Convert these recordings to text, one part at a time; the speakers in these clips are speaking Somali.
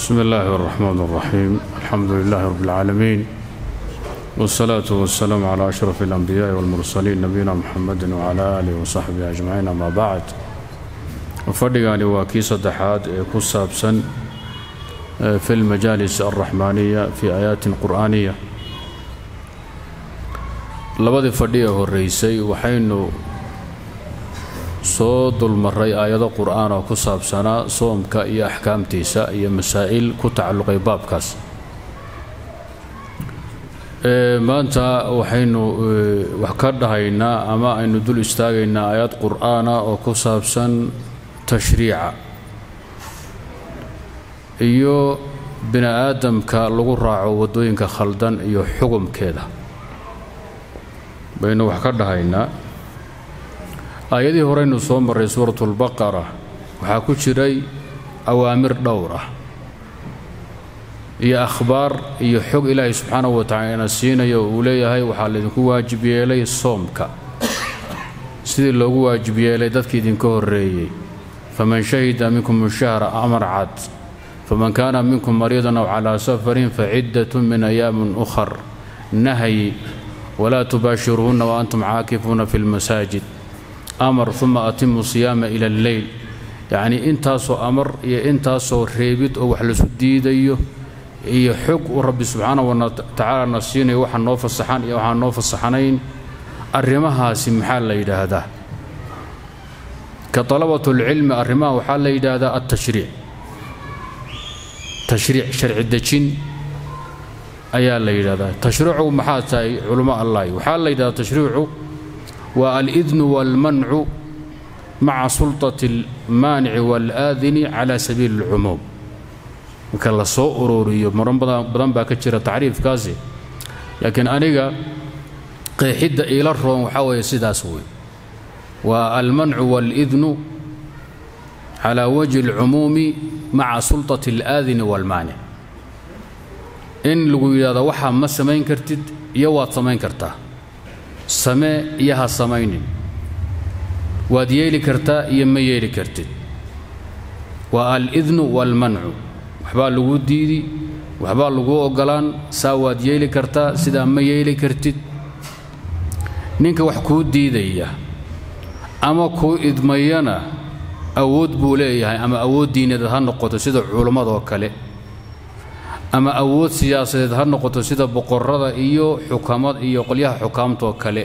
بسم الله الرحمن الرحيم الحمد لله رب العالمين والصلاة والسلام على أشرف الأنبياء والمرسلين نبينا محمد وعلى آله وصحبه أجمعين أما بعد fadhigani waa kii saddexaad ee ku saabsan fi lmajaalis alraxmaaniya fii aayaatin qur'aaniya labadii fadhi ee horeysay waxaynu soo dulmaray aayado qur'aan oo ku saabsanaa soomka iyo axkaamtiisa iyo masaa'il ku tacalluqay baabkaas maanta waxaynu wax ka dhahaynaa ama aynu dul istaagaynaa aayad qur'aana oo ku saabsan tashriica iyo bini aadamka lagu raaco waddooyinka khaldan iyo xugumkeeda baynu wax ka dhahaynaa aayadihii horeynu soo marray suuratulbaqara waxaa ku jiray awaamir dhowr ah iyo akhbaar iyo xog ilaahay subxaanahu wa tacala ina siinayo uu leeyahay waxaa laydinku waajib yeelay soomka sidii loogu waajib yeelay dadkii idinka horreeyey faman shahida minkum shahra amar cad faman kaana minkum mariidan aw calaa safarin faciddatun min ayaamin ukhar nahyi walaa tubaashiruuhunna wa antum caakifuuna fi lmasaajid amar uma atimu siyaama ila alleyl yacnii intaasoo amar iyo intaasoo reebid oo wax lasu diidayo iyo xog uu rabbi subxaanahu wa tacaala na siinayo waxa noo fasaxan iyo waxaan noo fasaxanayn arrimahaasi maxaa la yidhaahdaa ka dalabatulcilmi arrimaha waxaa la yidhaahdaa altashriic tashriic sharci dejin ayaa la yidhahdaa tashriicu maxaa tahay culummo allahi waxaa la yidhahdaa tashriicu waa alidnu waalmancu maca sulطati almaanici waalaadini cala sabiili اlcumuum marka la soo ururiyo maran badan baa ka jira tacriifkaasi laakiin aniga qeexidda iila roon waxaa weeye sidaas wey waa almancu waalidnu calaa wajhi اlcumuumi maca sulطati اlaadini waalmaanic in lagu yidhahdo waxaa ma samayn kartid iyo waad samayn kartaa samee iyo ha samaynin waad yeeli kartaa iyo ma yeeli kartid waa alidnu waalmancu waxbaa laguu diidi waxbaa laguu oggolaan saa waad yeeli kartaa sidaa ma yeeli kartid ninka wax kuu diidaya ama kuu idmayana awood buu leeyahay ama awood diineed ha noqoto sida culammadoo kale ama awood siyaasadeed ha noqoto sida boqorrada iyo xukamad iyo qolyaha xukaamtoo kale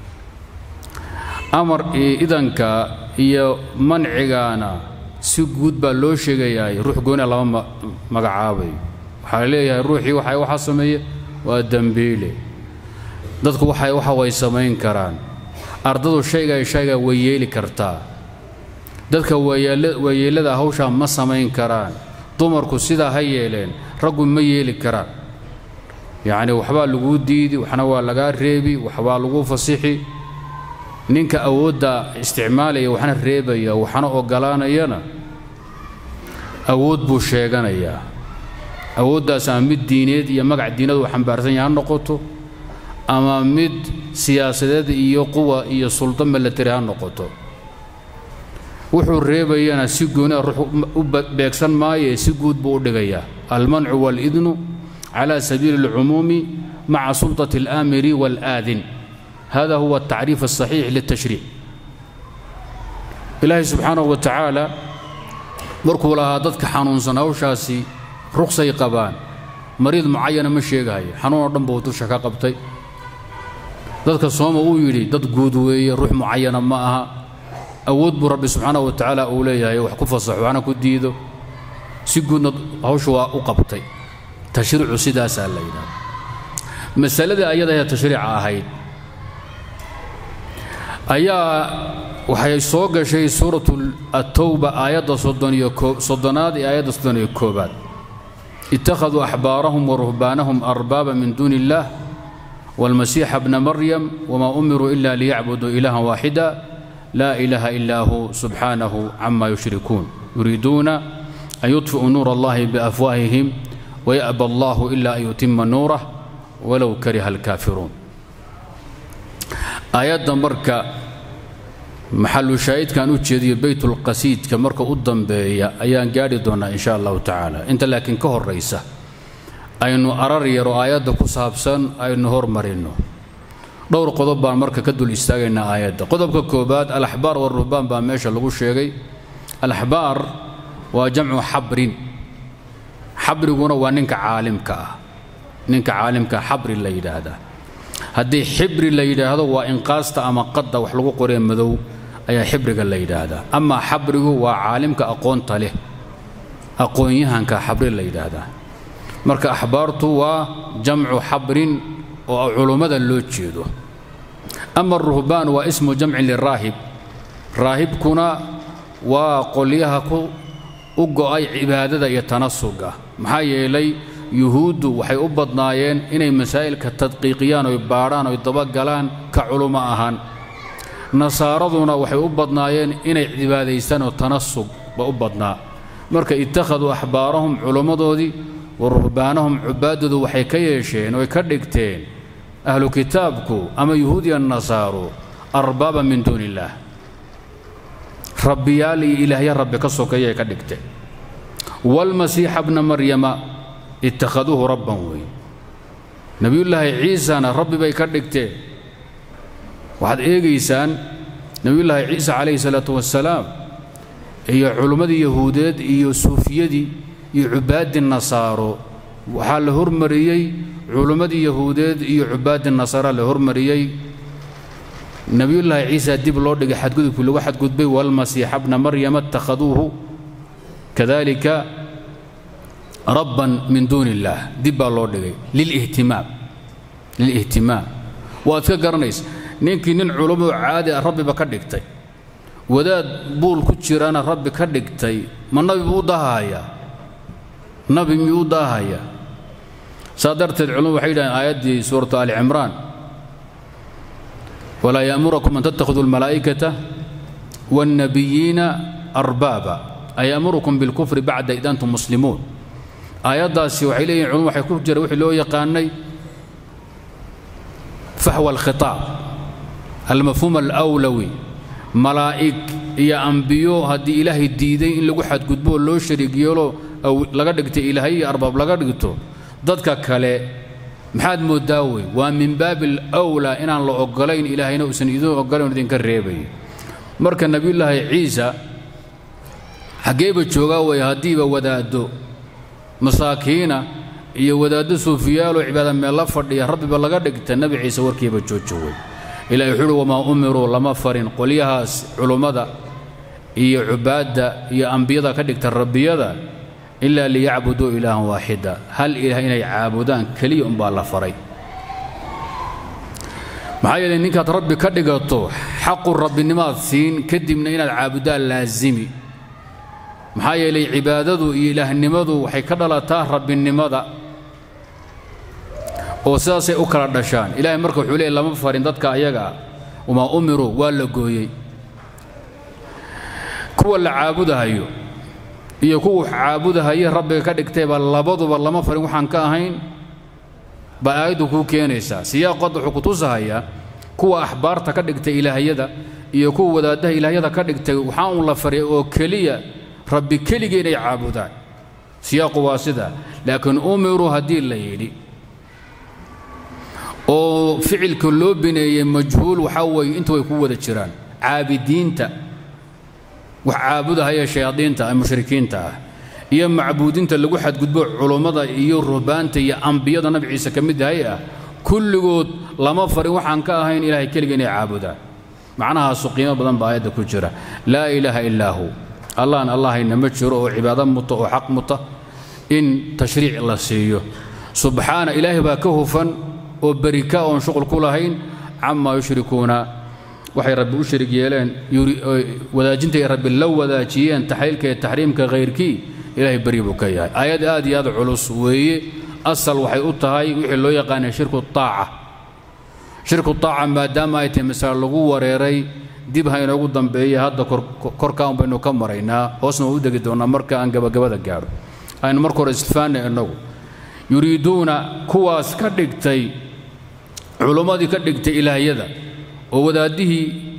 amar idanka iyo mancigaana si guud baa loo sheegayaay ruux gooniya lama magacaabayo waxaa la leeyahay ruuxii waxa waxaa sameeye waa dembiile dadku waxay waxa way samayn karaan ardadu shayga shayga way yeeli kartaa dadka waayeellada hawshaa ma samayn karaan dumarku sidaa ha yeeleen raggu ma yeeli karaan yacni waxbaa laguu diidi waxna waa lagaa reebi waxbaa laguu fasixi ninka awoodda isticmaalaya waxna reebaya waxna oggolaanayana awood buu sheeganayaa awooddaas ama mid diineed iyo magac diinadu uu xambaarsan yahay ha noqoto ama mid siyaasadeed iyo quwa iyo suldo milatari ha noqoto wuxuu reebayana si gooni a ruux u beegsan maaye si guud buu u dhigayaa almancu waalidnu cala sabiili اlcumuumi maca sulطati اlaamiri waalaadin hada huwa atacriif aلصaxiix lلtashriic ilaahay subxaanahu wa tacaala markuu lahaa dadka xanuunsan hawshaasi ruqsay qabaan mariid mucayana ma sheegahayo xanuunoo dhan buu dusha ka qabtay dadka sooma uu yidhi dad guud weeye ruux mucayana ma aha awood buu rabbi subxaanahu wa tacaala uu leeyahay wax ku fasaxo waxna ku diido si guudna hawshu waa u qabtay tashriicu sidaasaa la yidhahda masaladii ayadahe tashriica ahayd ayaa waxay soo gashay suuratu atowba aayadda soddonaad iyo aayadda soddon iyo koobaad ittakhaduu axbaarahum wa ruhbaanahum arbaaba min duuni illaah waalmasiixa bna maryam wamaa umiruu ila liyacbuduu ilaahan waaxida laa ilaaha ilaa hu subxaanahu cama yushrikuun yuriiduuna an yudfi'uu nuura allahi biafwaahihim waya'ba allahu ila an yutima nuurah walow kariha alkaafiruun aayadda marka maxalu shaahidkan u jeediyo baytulqasiidka marka u dambeeya ayaan gaadhi doonnaa insha allahu tacaala inta laakiin ka horraysa aynu arar yaro aayadda ku saabsan aynu hormarinno dhowr qodob baan marka ka dul istaagaynaa aayadda qodobka koobaad alaxbaar waruhbaan baa meesha lagu sheegay alaxbaar waa jamcu xabrin xabriguna waa ninka caalimka ah ninka caalimka xabri la yidhaahdaa haddii xibri la yidhaahdo waa inqaasta ama qadda wax lagu qoree madow ayaa xibriga la yidhaahdaa amaa xabrigu waa caalimka aqoonta leh aqoon-yahanka xabri la yidhaahdaa marka axbaartu waa jamcu xabrin oo culummada loo jeedo ama ruhbaan waa ismu jamcin liraahib raahibkuna waa qolyaha ku u go'ay cibaadada iyo tanasuga maxaa yeelay yuhuuddu waxay u badnaayeen inay masaa'ilka tadqiiqiyaan oy baadhaan oy dabagalaan ka culummo ahaan nasaaraduna waxay u badnaayeen inay cibaadaystaan oo tanasug ba u badnaa marka ittakhaduu axbaarahum culummadoodii wa ruhbaanahum cubaaddoodu waxay ka yeesheen oy ka dhigteen ahlu kitaabku ama yuhuudiya nasaaru arbaaba min duuni illaah rabbiyaal iyo ilaahya rabbi ka sokeeyay ka dhigteen waalmasiixa bna maryama ittakhaduuhu rabban wey nebiyullaahi ciisana rabbi bay ka dhigteen waxaad eegaysaan nebiyullaahi ciisa calayhi salaatu wassalaam iyo culimmadii yahuudeed iyo suufiyadii iyo cubaaddii nasaaro waxaa la hormariyey culimmadii yahuudeed iyo cubaaddii nasaara la hormariyey nebiyullaahi ciisa dib loo dhigay xadgudubkii lagu xadgudbay waalmasiixa bna maryama ittakhaduuhu kadalika rabban min duuni illaah dib baa loo dhigay lilihtimaam lilihtimaam waad ka garanaysa ninkii nin culummo caadi ah rabbiba ka dhigtay wadaad buul ku jirana rabbi ka dhigtay ma nabi buu u daahahayaa nabi miyuu u daahayaa saa darteed culummu waxay yidhahdeen aayaddii suuratu ali cimraan walaa ya'murakum an tattakhiduu almalaa'ikata waannabiyiina arbaaba ayamurukum bilkufri bacda id antum muslimuun aayaddaasi waxay leeyihin culum waxay ku jira wixii loo yaqaanay faxwa alkhitaab almafhuum alawlawi malaa'ig iyo ambiyo haddii ilaahay diiday in lagu xadgudbo oo loo shariig yeelo laga dhigtay ilaahay iyo arbaab laga dhigto dadka kale maxaad mooddaa wey waa min baabi alawlaa inaan la oggolayn ilaahayna uusan idin oggolayn idinka reebay marka nebiyullaahi ciisa xaggeeba joogaa wey haddiiba wadaaddo masaakiina iyo wadaaddo suufiyaaloo cibaada meel la fadhiya rabbiba laga dhigta nebi ciise warkiiba joojo wey ilahi wuxuu uhi wamaa umiruu lama farin qolyahaas culummada iyo cubaadda iyo ambiyada ka dhigta rabbiyada ilaa liyacbuduu ilaahan waaxida hal ilaah inay caabudaan keliya umbaa la faray maxaa yeelay ninkaad rabbi ka dhigato xaqu rabbinimaad siin kadibna inaad caabudaan laasimi maxaa yeelay cibaadadu iyo ilaahnimadu waxay ka dhalataa rabbinimada oo sidaasay u kala dhashaan ilaahay marka wuxuu leeyay lama farin dadka ayaga ah wamaa umiruu waa la gooyey kuwa la caabudahayo iyo kuwa caabudahaye rabbiga ka dhigtayba labaduba lama farin waxaan ka ahayn baa aayaddu kuu keenaysaa siyaaqoodda wuxuu ku tusahayaa kuwa axbaarta ka dhigtay ilaahyada iyo kuwa wadaaddaha ilaahyada ka dhigtay waxaa uun la faray oo keliya rabbi keligii inay caabudaan siyaaqu waa sidaa laakiin umiruu haddii la yidhi oo ficilka loo bineeyey majhuul waxaa weeye intu way ku wada jiraan caabidiinta wax caabudahaya shayaadiinta ee mushrikiinta ah iyo macbuudinta lagu xadgudbo culummada iyo ruhbaanta iyo ambiyada nabi ciise ka mid yahay ah kulligood lama farin waxaan ka ahayn ilaahay keliga inay caabudaan macnahaasu qiimo badan baa aayadda ku jira laa ilaaha illaa hu allahan allahayna ma jiro oo cibaado muta oo xaq muta in tashriic la siiyo subxaana ilaahay baa ka hufan oo berika oon shuqul ku lahayn camaa yushrikuuna waxay rabbi u sharig yeeleen wadaajintay rabbi la wadaajiyeen taxliilka iyo taxriimka khayrkii ilaahay beri buu ka yahay aayad aad iyo aad culus weeye asal waxay u tahay wixii loo yaqaanay shirku taaca shirku taaca maadaama ay tahay masale lagu wareeray dib ha inoogu dambeeya hadda korkaan baynu ka maraynaa hoosna waa u degi doonnaa marka aan gabagabada gaadho aynu marka hore istifaanay innagu yuriiduuna kuwaas ka dhigtay culummadii ka dhigtay ilaahyada oo wadaaddihii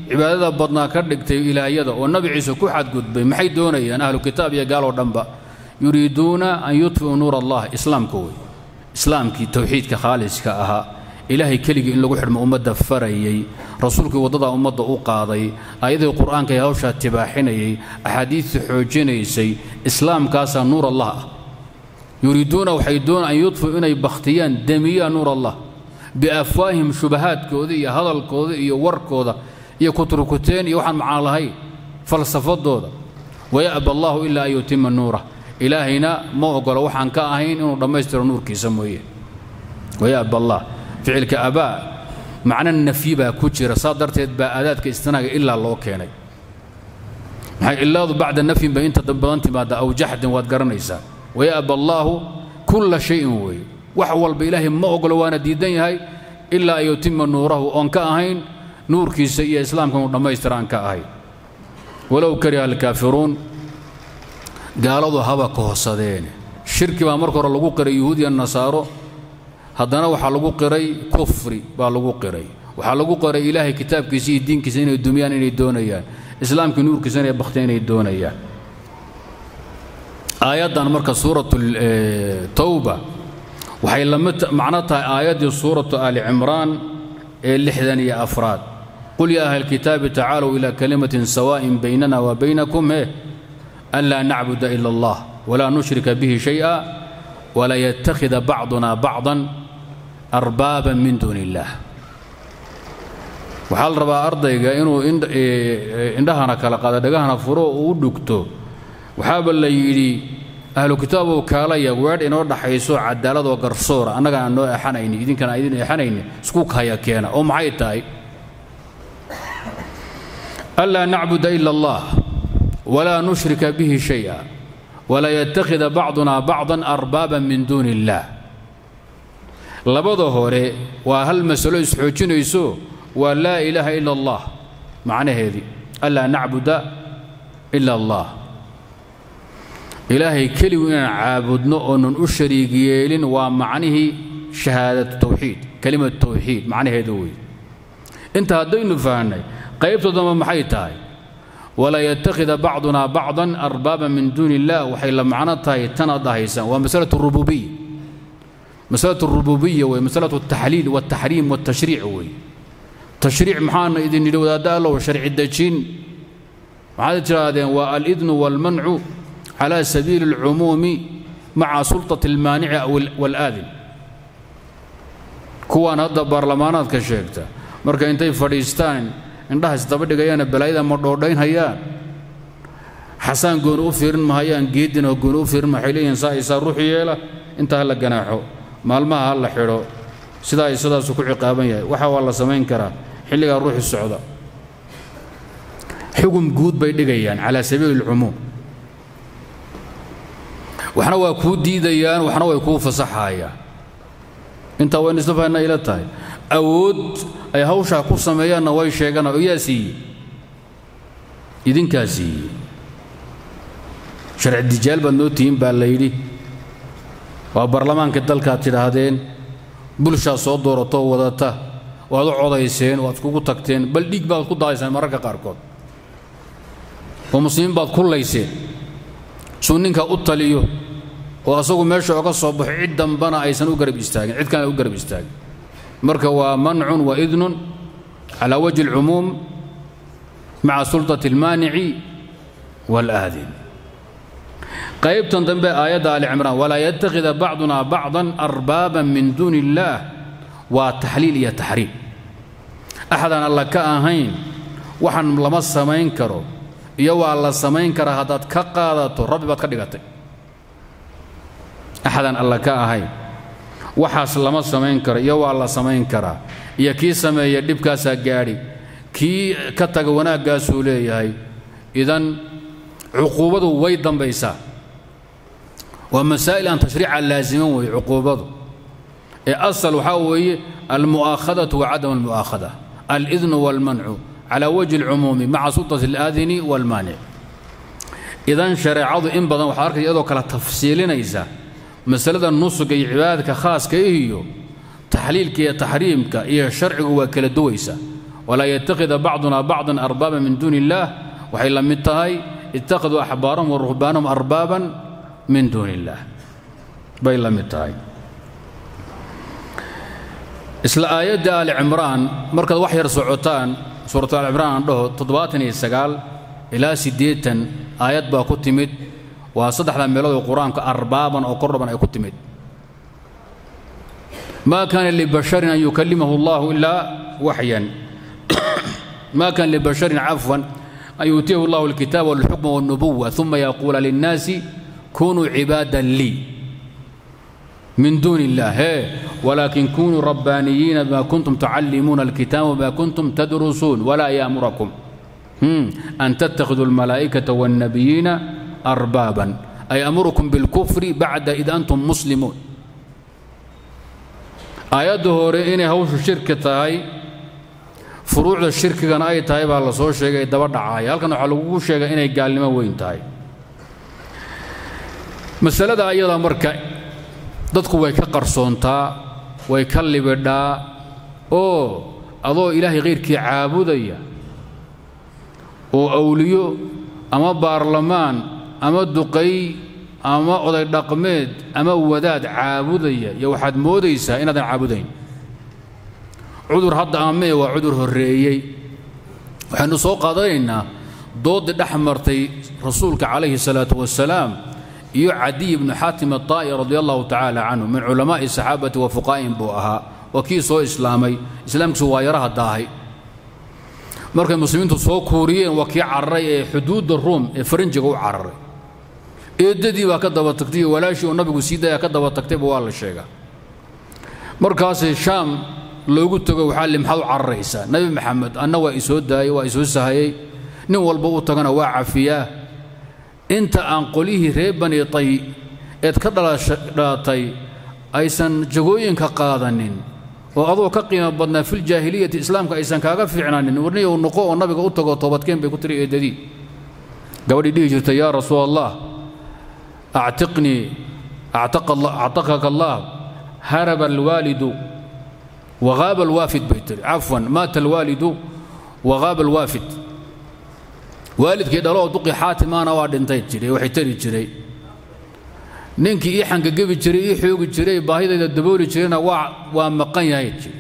cibaadada badnaa ka dhigtay ilaahiyada oo nabi ciise ku xadgudbay maxay doonayaan ahlu kitaab iyo gaaloo dhanba yuriiduuna an yudfi'uu nuur allah islaamka wey islaamkii towxiidka khaaliska ahaa ilaahay keligii in lagu xidhmo ummadda farayey rasuulkii waddadaa ummadda u qaaday ayadii qur'aanka ee hawshaa tibaaxinayay axaadiistii xoojinaysay islaamkaasaa nuur allah ah yuriiduuna waxay doonaan an yudfi'uu inay bakhtiyaan demiyaan nuur allah biafwaahim shubahaadkooda iyo hadalkooda iyo warkooda iyo kutrukuteen iyo waxaan macaan lahayn falsafadooda waya'ba allahu ilaa an yutima nuurah ilaahayna ma ogola waxaan ka ahayn inuu dhammaystiro nuurkiisa mooye waya'ba allah ficilka abaa macno nafyi baa ku jira saa darteed baa aadaadka istinaaga ilaa loo keenay maxay ilaadu bacda nafyin bay inta badan timaada aw jaxdin waad garanaysaa waya'ba allaahu kulla shayin weeye wax walba ilaahay ma ogolo waana diidan yahay ilaa an yutima nuurahu oon ka ahayn nuurkiisa iyo islaamka inuu dhammaystira aan ka ahayn walow kariha alkaafiruun gaaladu haba kohsadeen shirki baa marka hore lagu qiray yuhuudiya nasaaro haddana waxaa lagu qiray kufri baa lagu qiray waxaa lagu qiray ilaahay kitaabkiisa iyo diinkiisa inay dumiyaan inay doonayaan islaamkii nuurkiisa inay bakhteen inay doonayaan aayaddan marka suuratu tawba waxay lamid macno tahay aayaddii suuratu aali cimraan ee lixdan iyo afraad qul yaa ahla alkitaabi tacaalow ilaa kalimatin sawaa'in baynana wa baynakum he an laa nacbuda ila allah walaa nushrika bihi shay'a walaa yattakhida bacduna bacdan arbaaban min duuni illaah waxaa la rabaa ardayga inuu indhahana kala qaado dhagahana furo uu u dhugto waxaaba la yidhi ahlu kitaabow kaalaya weedh inoo dhaxayso cadaaladoo garsoora annaga aan noo exanayni idinkana aan idin exanayni isku kaya keena oo maxay tahay anlaa nacbuda ila allah walaa nushrika bihi shay'a walaa yattakhida bacduna bacdan arbaaban min duuni illaah labada hore waa hal masalo isxoojinayso waa laa ilaaha ila allah macnaheedii anlaa nacbuda ila allah ilaahay keligu inaan caabudno oonan u shariig yeelin waa macnihii shahaadatu tawxiid kelimatu tawxiid macnaheedu wey inta haddaynu fahnay qaybtoodama maxay tahay walaa yattakhida bacduna bacdan arbaaban min duuni illah waxay la macno tahay tanaad dhahaysaan waa masalatu rububiya masalatu rububiya wey masalatu altaxliil waltaxriim waltashriic wey tashriic maxaana idin yidhi wadaadda allow sharci dejin maxaad tidhaahdeen waa alidnu waalmancu على سبيل العموم مع سلطة المانع والآذن kuwaan hadda baarlamaanaadka sheegta marka intay fadhiistaan indhaha isdaba dhigayaana balaayada ma dhoodhaynhayaan xasaan gooni u fiirin mahayaan geedina gooni u fiirin waxay leeyihiin saa isaa ruux yeela inta ha la ganaaxo maalmaha ha la xidho sidaa ay sidaasu ku ciqaaban yahay waxa waa la samayn karaa xilligaa ruuxi socda xugum guud bay dhigayaan calaa sabiili alcumuum waxna waa kuu diidayaan waxna way kuu fasaxayaan intaa waynu isla fahanna ila tahay awood ay hawshaa ku sameeyaanna way sheegaan oo yaa siiyey idinkaa siiyey sharci dijaal baad noo tihiin baa la yidhi waa baarlamaanka dalkaad tidhaahdeen bulshaa soo dooratoo wadata waad u codayseen waad iskugu tagteen bal dhiig baad ku daadaysaan mararka qaarkood oo muslimiin baad kullayseen suu ninka u taliyo oo asagu meesha oga soo baxo cid dambana aysan u garab istaagin cid kalena u garab istaagin marka waa mancun wa idnun calaa wajhi alcumuum maca sulطati almaanici waalaadin qaybtan dambe aayadda ali cimraan walaa yattakhida bacduna bacdan arbaaban min duuni illaah waa taxliil iyo taxriim axadaan alla ka ahayn waxaan lama samayn karo iyo waa la samayn karaa haddaad ka qaadato rabbi baad ka dhigatay axadaan alla ka ahayn waxaas lama samayn karo iyo waa la samayn karaa iyo kii sameeya dhibkaasaa gaadhi kii ka taga wanaaggaasuu leeyahay idan cuquubadu way dambaysaa waa masaa'il aan tashriica laasiman weeye cuquubadu ee asal waxaa weeye almu'aakhadatu wa cadam almu'aakhada alidnu waalmancu على وجه العموم مع سلطة الآذن والمانع إذا شريعة إن بدن وحركة يدو كلا تفصيلينيسا مسألة النص كي عبادك خاص كي هي تحليل كي تحريم كي شرع وكلا دويسا walaa yattakhida bacduna bacdan arbaaban min duuni illaah waxay la mid tahay ittakhaduu axbaarahum wa ruhbaanahum arbaaban min duuni illaah bay la mid tahay isla aayadda aali cimraan markaad wax yar socotaan suuratu aali cimraan aan dhaho toddobaatan iyo sagaal ilaa siddeetan aayad baa ku timid waa saddexda meelood oo qur-aanka arbaaban oo kordhaban ay ku timid ma kaana libasharin an yukallimahu allahu ilaa waxyan ma kaana libasharin cafwan an yuutiyahu allahu alkitaaba walxukma walnubuwa uma yaquula linnaasi kunuu cibaadan lii من دون الله هي ولكن كونوا ربانيين بما كنتم تعلمون الكتاب وما كنتم تدرسون ولا يأمركم أن تتخذوا الملائكة والنبيين أربابا أي أمركم بالكفر بعد إذا أنتم مسلمون آياته هوري إني هوش الشركة هاي فروع الشركة كان أي تايب على صور شيء دبر دعاية هل كانوا على شيء إني قال لما وين تاي مسألة أيضا مركز dadku way ka qarsoontaa way ka libidhaa oo adoo ilaahay khayrkii caabudaya oo awliyo ama baarlamaan ama duqay ama oday dhaqmeed ama wadaad caabudaya iyo waxaad moodaysaa inaadan caabudayn cudur hadda amee waa cudur horreeyey waxaynu soo qaadanaynaa dooddii dhex martay rasuulka calayhi salaatu wasalaam iyo cadiy bnu xaatim aطaa'i radi allahu tacaala canhu min culamaa'i saxaabati wa fuqaa'in buu ahaa waa kii soo islaamay islaamkiisu waa yaraha daahay markay muslimiintu soo kuuriyeen waa kii cararay ee xuduudda ruum ee farinjiga u cararay eeddadii baa ka daba tagtay iyo walaashii uu nabigu sii daya ka daba tagtayba waa la sheegaa markaasay shaam loogu tago waxaa li maxaad u cararaysaa nebi maxamed anna waa isoo daayey waa isoo sahayey nin walba u tagana waa cafiyaa inta aan qolihii reer bani tay eed ka dhalatay aysan jagooyinka qaadanin oo adoo ka qiimo badnaa filjaahiliyati islaamka aysan kaaga fiicnanin warniyow noqo oo nabiga u tago toobadkeen bay ku tiri eedadii gabadhii dhihi jirtay yaa rasuul allah actiqnii actaqaka allah haraba alwaalidu wagaaba alwaafid bay tiri cafwan maata alwaalidu wagaaba alwaafid waalidkii dhaloo duqi xaatimaana waa dhintay jiray waxay tari jiray ninkii ii xangagebi jiray ii xoogi jiray baahidayda dabooli jirayna waa waa maqan yahay jiri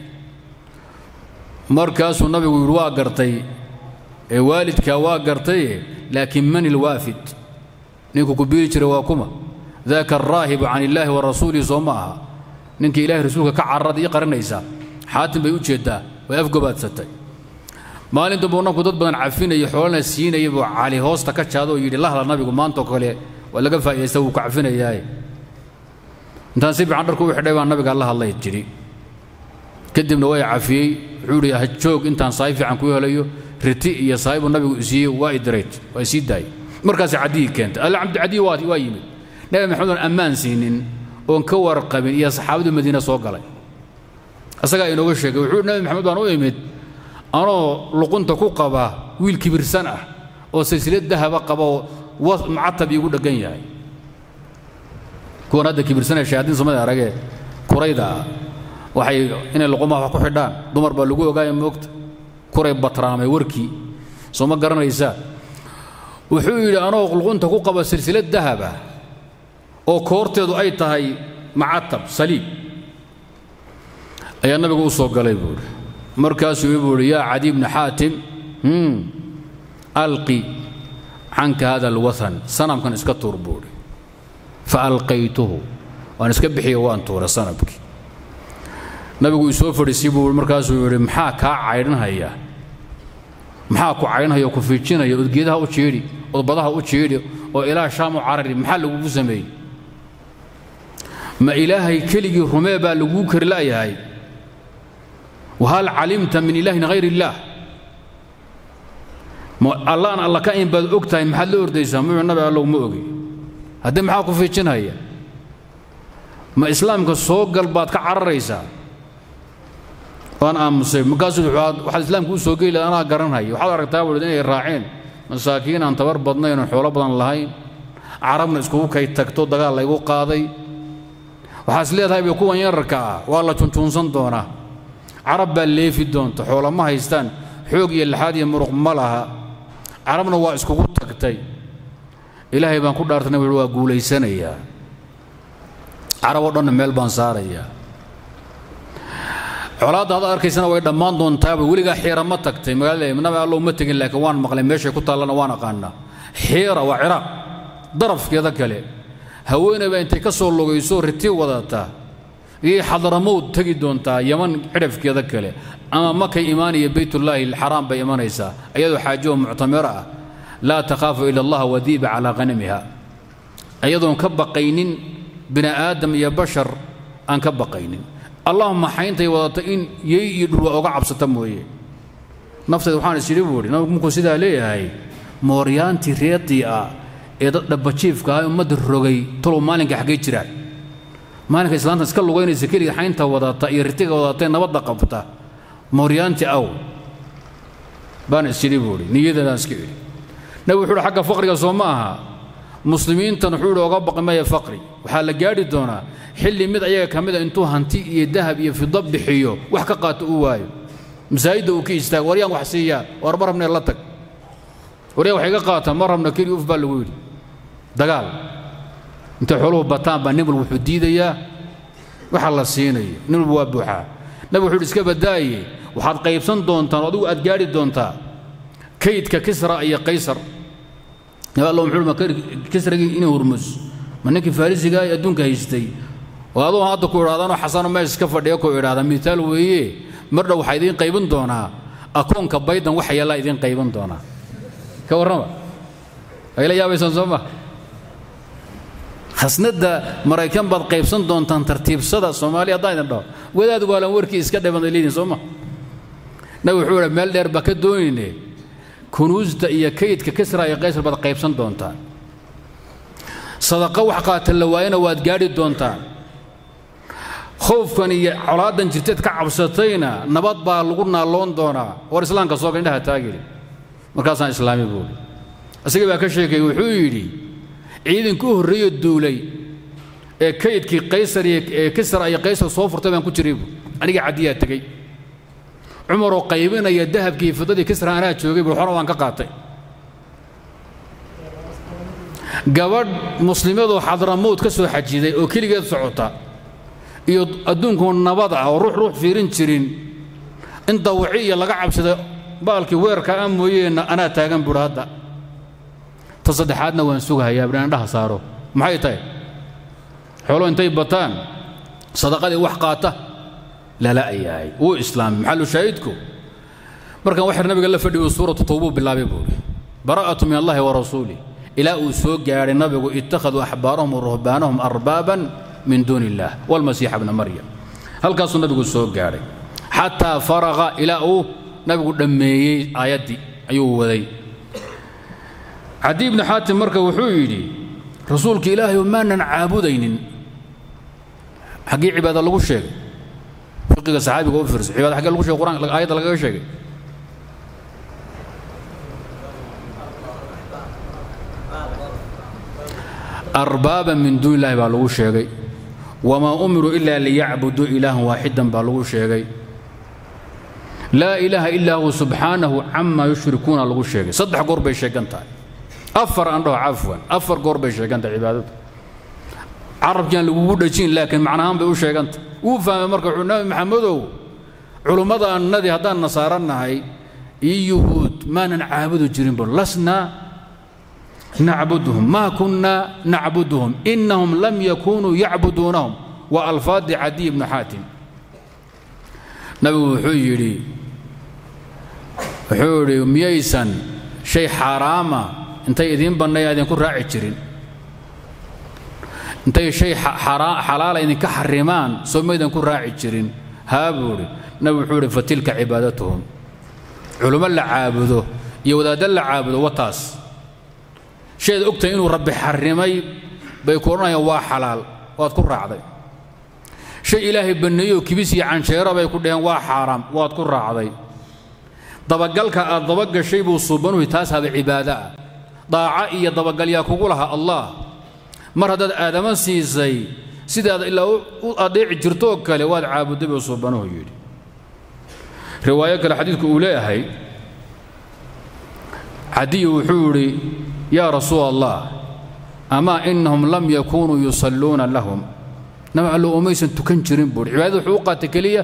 markaasuu nabigu yidhi waa gartay ee waalidkaa waa gartaye laakiin man ilwaafid ninkuu ku biiri jiray waa kuma daaka alraahibu can illaahi wa rasuulihi soo ma aha ninkii ilahay rasuulka ka cararada ii qarinaysaa xaatim bay u jeeddaa way afgobaadsatay maalinta buu nabku dad badan cafinaya xoolana siinaya buu cali hoosta ka jaado oo yidhi lahla nabigu maantoo kale waa laga faa'idaysta wuu ku cafinayaaye intaan si fiican dharku u xidhay baa nabiga la hadlay jiri kadibna waa cafiyey wuxuu yidhi ha joog intaan saay fiican ku helayo riti iyo saay buu nabigu siiyey waa idireyd waa isii daayey markaasi cadiyii keentay alla cabdi cadiyi waa waa yimid nabi maxamed oon ammaan siinin oon ka warqabin iyo saxaabadu madiina soo galay asagaa inooga sheegay wuxuu nabi maxamed baan u imid anoo luqunta ku qaba wiil kibirsan ah oo silsilad dahaba qaba oo macatab iigu dheggan yahay kuwan hadda kibirsanaya shayaadiin samada aragee kurayda ah waxay inay luqumaha wax ku xidhaan dumar baa lagu ogaaya moogta kuray batraamay warkii soo ma garanaysaa wuxuu yidhi anoo luqunta ku qaba silsilad dahaba oo koorteedu ay tahay macatab saliib ayaa nabigu u soo galay buu idhi markaasuu buu idhi yaa cadi bni xaatim alqi canka hada alwathan sanamkan iska tuur buu idhi fa alqaytuhu waan iska bixiyo waan tuura sanamkii nabigu isoo fadhiisii buu markaasuu yidhi maxaa kaa caydhanhaya maxaa ku caydhanhaya oo ku fiijinaya ood geedaha u jiidhi ood badaha u jiidhi oo ilaa shaam u carari maxaa lagugu sameeyey ma ilaahay keligii rumee baa laguu kari la'yahay wahal calimta min ilaahin hayr illaah allaan alla ka in baad og tahay maxaad la ordaysaa muxuu nabi allow ma ogi haddii maxaa ku fiijinhaya ma islaamka soo gal baad ka cararaysaa waan aamusay markaasuu waxaad islaamka u soo geli laha anaa garanhaya waxaad aragtaa buu inay raaceen masaakiin aan tabar badnayn oon xoolo badan lahayn carabna iskugu kay tagto dagaal laygu qaaday waxaas leedahay bay kuwan yararka ah waa la junjuunsan doonaa carab baa leefi doonta xoola ma haystaan xoog iyo laxaad iyo muruq ma laha carabna waa iskugu tagtay ilaahay baan ku dhaartana wuxuu waa guulaysanayaa carab oo dhanna meel baan saarayaa colaadda hadda arkaysana way dhammaan doontaaba weligaa xiira ma tagtay magaalada nabi allow ma tegin laakiin waan maqlay meeshay ku taallana waan aqaanaa xiira waa ciraaq darafkeeda kale haweenayba intay ka soo logayso riti wadataa iyay xadaramowd tegi doontaa yaman cidhafkeeda kale ama makay imaanaya baytullaahi alxaraam bay imanaysaa iyadoo xaajo oo muctamiro ah laa takhaafu ila allah wadiiba calaa qanamiha iyadoon ka baqaynin bini aadam iyo bashar aan ka baqaynin allahuma xayntay wadata in yey iyo dhulwa oga cabsata mooye nafteeda waxaan is yidhi buu idhi nabigu markuu sidaa leeyahay mooryaantii reedii ah ee dad dhabajiifka ah ummadda rogay talow maalinka xaggee jiraan maalinka islaanta iska lugaynaysa keliga xaynta wadata iyo ritiga wadatae nabadda qabta mooryaantii aw baan is yidhi buu idhi niyadeedaan iska idhi nabi wuxuu ihi xagga faqriga soo ma aha muslimiintan wuxuu idhi oga baqi maya faqri waxaa la gaadhi doonaa xilli mid ayaga ka mida intuu hanti iyo dahab iyo fida bixiyo wax ka qaato u waayo masaajidda uu ka istaago waryaan wax siiyaa war ma rabnee la tag waryaan wax iga qaata ma rabna keli uf baa lagu yidhi dagaal intay xooluhu bataan baa nin walba wuxuu diidayaa waxa la siinayo nin walba waa buuxaa nabi wuxuu yidhi iska badaaye waxaad qaybsan doontaan oo adigu aad gaadhi doontaa kaydka kisra iyo qaysar nabi allah muxuu ma kisragii inay hurmus ma ninkii farisiga ee adduunka haystay oo adoo hadda ku idhahdaanoo xasano meesha iska fadhiya ku idhahda mitaal weeye mar dhow waxaa idiin qaybin doonaa akoonka baydan waxa yaallaa idiin qaybin doonaa ka warrama ay la yaabaysaan soo ma khasnadda maraykan baad qaybsan doontaan tartiibsada soomaaliya haddaan idin dhaho wadaad waalan warkii iska dhiban leediin soo ma nabi wuxuu idhi meel dheer baa ka doonayne kunuusta iyo kaydka kisra iyo qaysar baad qaybsan doontaan sadaqa wax qaata la waayana waad gaadhi doontaan khoofkan iyo colaadan jirteed ka cabsatayna nabad baa lagu naalloon doonaa war islaamka sooga indhaha taagiri markaasaan islaami buuli isagii baa ka sheekayey wuxuu yidhi ciidankii u horreeyo duulay ee kaydkii qaysar iyo ee kisra iyo qaysar soo furtay baan ku jiray bu aniga caddiyaa tegey cumaroo qaybinaya dahabkii fidadii kisra anaa joogay buu xora waan ka qaatay gabadh muslimadoo xadramowd ka soo xajiday oo keligeed socota iyo adduunku nabad ah oo ruux ruux fiirin jirin in dawaci iyo laga cabsada baalkii weerka ah mooyeenna anaa taagan buuhi hadda ta saddexaadna waan sugahayaa bidhaan indhaha saaro maxay tahay xoolo intay bataan sadaqadii wax qaata lala ayahay wuu islaamay maxalu shaahidku markan waxar nabiga la fadhiyo suuratu tawbuu bilaabay buuhi bara'atu min allahi wa rasuulih ilaa uu soo gaadhay nabigu ittakhaduu axbaarahum wa ruhbaanahum arbaaban min duuni illaah walmasiixa bna maryam halkaasuu nabigu soo gaadhay xataa faraqa ilaa uu nabigu dhammeeyey aayaddii ayuu waday cadi ibnu xaatim marka wuxuu yidhi rasuulka ilaahay maanan caabudaynin xaggii cibaada lagu sheegay fiqiga saxaabiga u fiirso cibaada xaggee lagu sheegay quraan aayadda lagaga sheegay arbaaban min duuni illahi baa lagu sheegay wamaa umiruu ila liyacbuduu ilaahan waaxidan baa lagu sheegay laa ilaaha ilaa huwa subxaanahu camaa yushrikuuna lagu sheegay saddex goor bay sheegan tahay afar aan dhaho cafwan afar goor bay sheegan tahay cibaadadu carabkiaan lagugu dhajin laakiin macnahaan bay u sheegantahay wuu fahmay marka wuxuu nabi maxamedow culummadaannadii haddaan nasaara nahay iyo yuhuud maanan caabudi jirin bu lasnaa nacbuduhum maa kunnaa nacbuduhum inahum lam yakunuu yacbuduunahum waa alfaadi cadiy ibnu xaatim nabigu wuxuu yidhi wuxuu yidhi miyaysan shay xaaraama intay idiin bannay idinku raaci jirin intay shay xalaala idinka xarimaan soo maydan ku raaci jirin haa buu idhi nabigu wuxuu idhi fatilka cibaadatuhum culummo la caabudo iyo wadaadda la caabudo wataas shayd ogtahay inuu rabbi xarrimay bay ku odhanayaan waa xalaal waad ku raacday shay ilaahay banneeyoo kibis iyo cansheero bay ku dhaheen waa xaaraam waad ku raacday dabagalka aad dabagashay buu suubanuhi taas haba cibaado ah daaca iyo dabagal yaa kugu laha allah mar haddaad aadama siisay sidaad ilaa u adeeci jirtoo kale waad caabudday buu suubanuhu yidhi riwaayo kale xadiidku uu leeyahay cadiy wuxuu idhi yaa rasuul allah amaa inahum lam yakunuu yusalluuna lahum nabi allo umaysan tukan jirin buuhi cibaadada wuxuu u qaatay keliya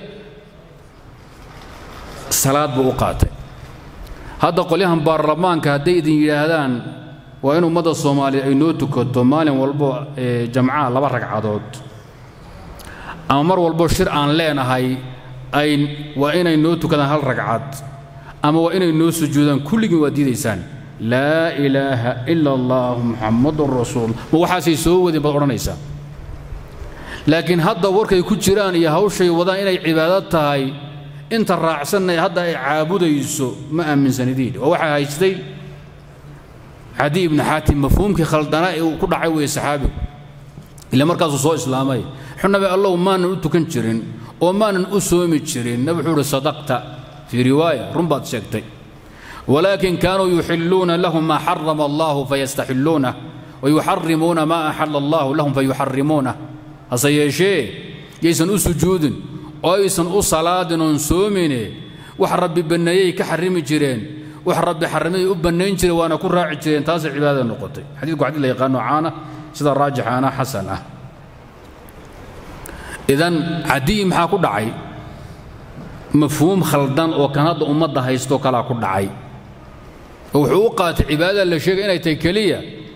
salaad buu u qaatay hadda qolyahan baarlamaanka hadday idin yidhaahdaan waa in ummadda soomaaliya ay noo tukato maalin walbo jamcaha laba ragcadood ama mar walbo shir aan leenahay ay waa inay noo tukadaan hal ragcad ama waa inay noo sujuudaan kulligiin waa diidaysaan laa ilaaha ila allahu muxammadun rasuul ma waxaasay soo wadeen baad odhanaysaa laakiin hadda warkay ku jiraan iyo hawshay wadaan inay cibaado tahay inta raacsanna hadda ay caabudayso ma aaminsanidin oo waxaa haystay cadi ibnu xaatim mafhuumkii khaldanaa ee uu ku dhacay weeye saxaabigu ila markaasuu soo islaamay xunabi allow maanan u tukan jirin oo maanan u soomi jirin nabi wuxuu uhi sadaqta fii riwaaya run baad sheegtay walaakin kaanuu yuxilluuna lahum maa xarama allahu fayastaxilluunah wayuxarimuuna maa axala allahu lahum fayuxarimuunah hase yeeshee yaysan u sujuudin oo aysan u salaadin oon soomine wax rabbi banneeyey ka xarimi jireen wax rabbi xarrimay u bannayn jireen waana ku raaci jireen taasay cibaadada noqotay xadiidku xadiid la yaqaano caana sida raajixaana xasan ah idan cadiyi maxaa ku dhacay mafhuum khaldan oo kan hadda ummadda haystoo kalaa ku dhacay oo wuxuu u qaatay cibaadada la sheegay inay tahay keliya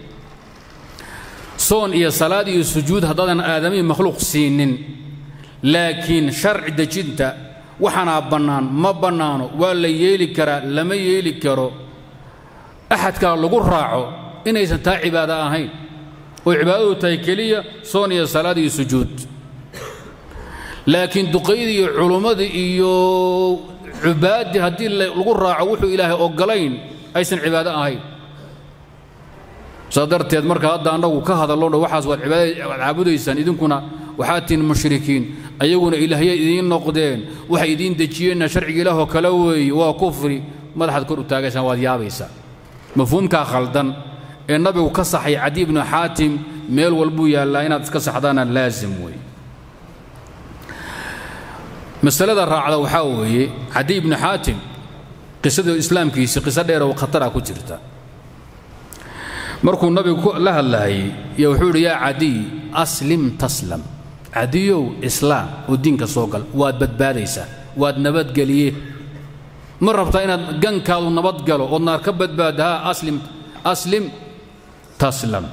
soon iyo salaad iyo sujuud haddaadan aadamihii makhluuq siinin laakiin sharci dejinta waxaanaa bannaan ma bannaano waa la yeeli karaa lama yeeli karo axadkaa lagu raaco inaysan taa cibaado ahayn oo cibaadadu tahay keliya soon iyo salaad iyo sujuud laakiin duqaydii iyo culummadii iyo cubaaddii haddii lagu raaco wuxuu ilaahay oggolayn aysan cibaado ahayn saa darteed marka hadda annagu ka hadallo waxaas waad cibaadad caabudaysaan idinkuna waxaad tihin mushrikiin ayaguna ilaahyay idiin noqdeen waxay idiin dejiyeenna sharciga ilaahoo kale weeye waa kufri madaxaad kor u taagaysaan waad yaabaysaa mafhuumkaa khaldan ee nabigu ka saxay cadi ibnu xaatim meel walbuu yaallaa inaad iska saxdaana laasim weeye masalada raacda waxaa weeye cadi ibnu xaatim qisada islaamkiisii qiso dheer oo khatara ku jirta markuu nabigu la hadlaayey yo wuxuu idhi yaa cadiy aslim taslam cadiyow islaam oo diinka soo gal waad badbaadaysaa waad nabadgeliye ma rabtaa inaad gankaadu nabadgalo ood naar ka badbaada haa aslim aslim taslam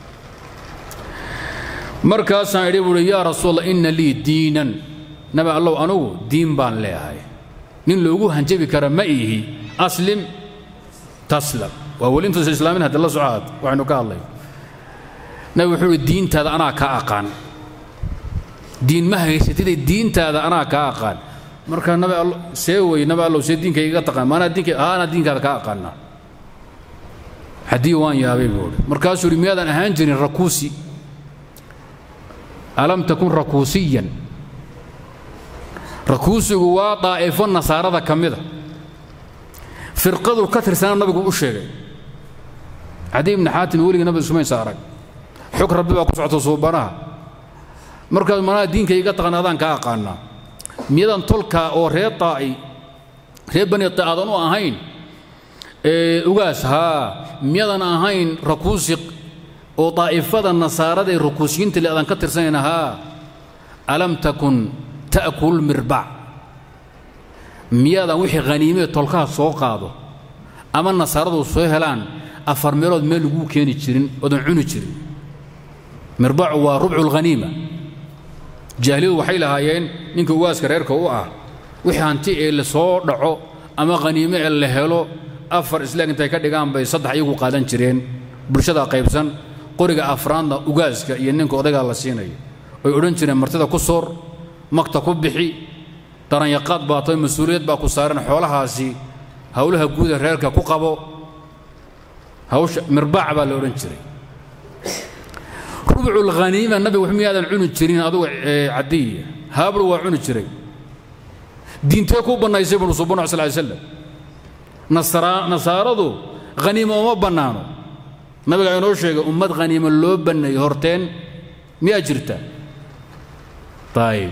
markaasaan idhi buuhi yaa rasuul allah inna lii diinan nabi allow anugu diin baan leeyahay nin loogu hanjabi kara ma ihi aslim taslam waa weli intuusa islaamin haddi la socaad waxaynu ka hadlay nabi wuxuu uhi diintaada anaa kaa aqaan diin ma haysatide diintaada anaa kaa aqaan marka nabi allo see wey nabi allow see diinkayga iga taqaan maanaa diinka haa anaa diinkaada kaa aqaana haddii waan yaabay buu uhi markaasuu uhi miyaadan ahaan jirin rakuusi alam takun rakuusiyan rakuusigu waa daa'ifo nasaarada ka mida firqadu ka tirsana nabigu u sheegay cadi ibni xaatim weligii nabiga sumaysa arag xog rabbi baa ku socota suubanaha markaas manaa diinka iga taqan adaan kaa aqaanaa miyadan tolka oo reer taa'i reer bani aadan u ahayn ugaas haa miyadan ahayn rakuusi oo daa'ifada nasaarada ee rakuusiyiinta le adaan ka tirsanayna haa alam takun ta'kul mirbac miyaadan wixii haniimee tolkaha soo qaado ama nasaaradu soo helaan afar meelood meel laguu keeni jirin oodan cuni jirin mirbacu waa rubcu lhaniima jaahiliyadu waxay lahaayeen ninka ugaaska reerka u ah wixii hanti ee la soo dhaco ama haniime ee la helo afar islaag intay ka dhigaan bay saddex iyagu qaadan jireen bulshada qaybsan qoriga afraadna ugaaska iyo ninka odaygaa la siinayo oy odhan jireen martida ku soor magta ku bixi daranyaqaad baa tahay mas-uuliyad baa ku saaran xoolahaasi howlaha guuda reerka ku qabo hawsha mirbaac baa la odhan jiray rubcu lhaniima nabigu miyaadan cuni jirin adugu cadiya haabru waa cuni jiray diintee ku bannaysay buu subana sal slam nasaaradu haniimo uma bannaano nabigaa inoo sheegay ummad haniimo loo banneeyo horteen miyaa jirta ayib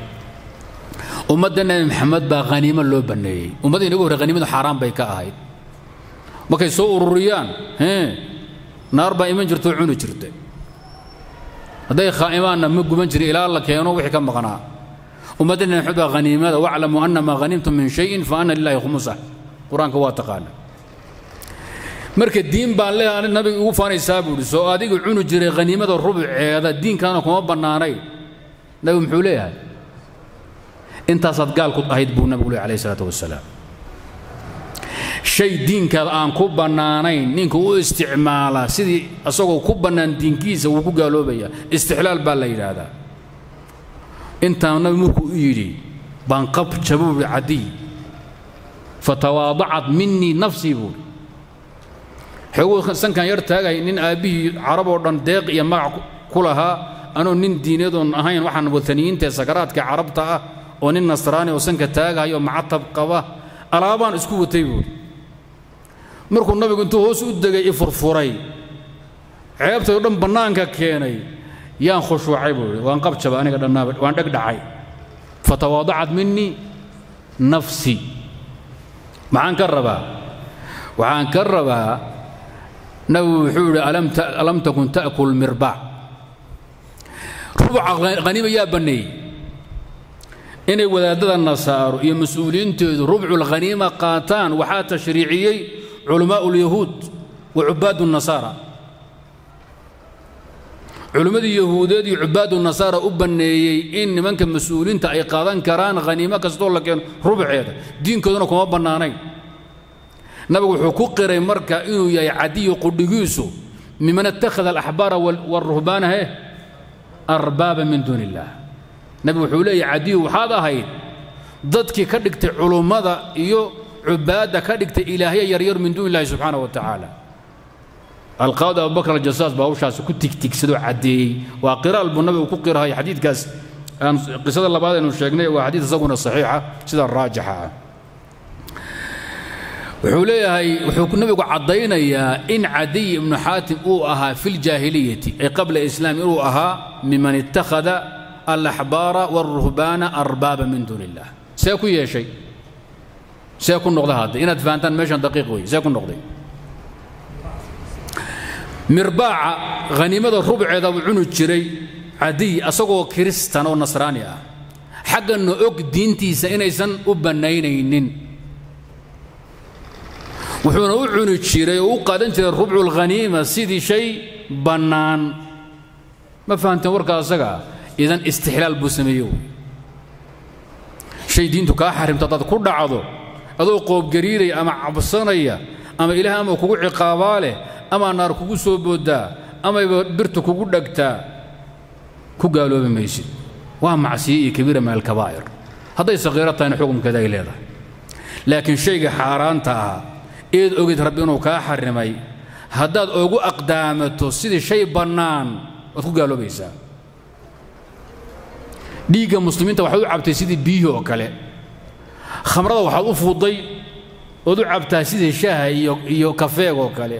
ummadda nebi maxamed baa haniimo loo banneeyey ummadda inagu horre haniimadu xaaraan bay ka ahayd markay soo ururiyaan naar baa iman jirtoo cuni jirta hadday khaa'imaanna ma guban jirin ilaa la keeno wixii ka maqnaa ummaddana maxmed baa haniimada waclamu anna maa hanimtum min shayin fa anna lillahi khumusa qur-aanka waa taqaana marka diin baan leeyahay nabiga ugu faanaysaa buu ihi soo adigu cuni jiray haniimada rubuceeda diinkaana kuma bannaanay nabigu muxuu leeyahay intaasaad gaal ku ahayd buu nabigu leeyahy alayhi salaatu wasalaam shay diinkaada aan ku bannaanayn ninka u isticmaala sidii asagoo ku bannaan diinkiisa wuu ku gaaloobaya istixlaal baa la yidhaahdaa intaa nabi markuu u yidhi baan qab jabuubi cadiy fatawaadacat minii nafsii buuri xoguu sankan yar taagay nin aabbihii carab oo dhan deeq iyo magac ku lahaa anoo nin diinadoon ahayn waxaan wataniyiinta ee sakaraadka carabta ah oo nin nasraani oo sanka taagayo macatab qaba alaabaan isku watay buuri markuu nabigu intuu hoos u degay i furfuray ceebtay o dhan bannaanka keenay yaan khushuucay buu ihi waan qabjaba aniga dhannaaba waan dheg dhacay fatawaadacat minii nafsi maxaan ka rabaa waxaan ka rabaa nabigu wuxuu yidhi alam takun ta'kul mirbaac rubuca haniima yaa banneeyey inay wadaadada nasaaro iyo mas-uuliyiinteedu rubculkhaniima qaataan waxaa tashriiciyey culamaa'u ulyahuud wa cubaadu nasaara culimmadii yahuudeed iyo cubaadu nasaara u banneeyey in nimanka mas-uuliinta ay qaadan karaan haniimo kastoo la keeno rubceeda diinkooduna kuma bannaanayn nabigu wuxuu ku qiray marka inuu yahay cadiyo qudhigiisu miman ittakhada alaxbaara waaruhbaana he arbaaba min duuni illaah nabigu wuxuu leeyahay cadiyo waxaad ahayd dadkii ka dhigtay culummada iyo cubaadda ka dhigtay ilaahya yaryar min duuni illahi subxaana wa tacaala alqaadi abubakr aljasaas baa hawshaasi ku tigtigsadoo caddeeyey waa qiraal buu nabigu ku qirahay xadiidkaas aan qisada labaad aynu sheegnay waa xadiid isaguna saxiixa sida raajixa ah wuxuu leeyahay wuxuu nabigu caddaynayaa in cadiy ibnu xaatim uu ahaa fi ljaahiliyati ay qabla islaam inuu ahaa miman ittakhada alaxbaara waaruhbaana arbaaba min duuni illah see ku yeeshay see ku noqda hadda inaad fahantaan meeshan daqiiq wey see ku noqday mirbaaca haniimada rubceeda buu cuni jiray cadiy asagoo kiristan oo nasraani ah xagganna og diintiisa inaysan u bannaynaynin wuxuuna u cuni jiray oo u qaadan jiray rubculkhaniima sidii shay bannaan ma fahamteen warka asaga idan istixlaal buu sameeye wey shay diintu kaa xarimto haddaad ku dhacdo adoo qoobgariiraya ama cabsanaya ama ilaah ama kugu ciqaabaa leh ama naar kugu soo booddaa amayba birta kugu dhegtaa ku gaaloobi maysid waa macsiye iyo kabiira min alkabaa'ir hadday saqiiro tahayna xukunkeeda ay leedahay laakiin shayga xaaraanta ah eed ogid rabbi inuu kaa xarimay haddaad ugu aqdaamato sidii shay bannaan waad ku gaaloobaysaa dhiigga muslimiinta waxaad u cabtay sidii biyihii oo kale khamrada waxaad u fuuday ood u cabtaa sidii shaaha iyo iyo kafeeg oo kale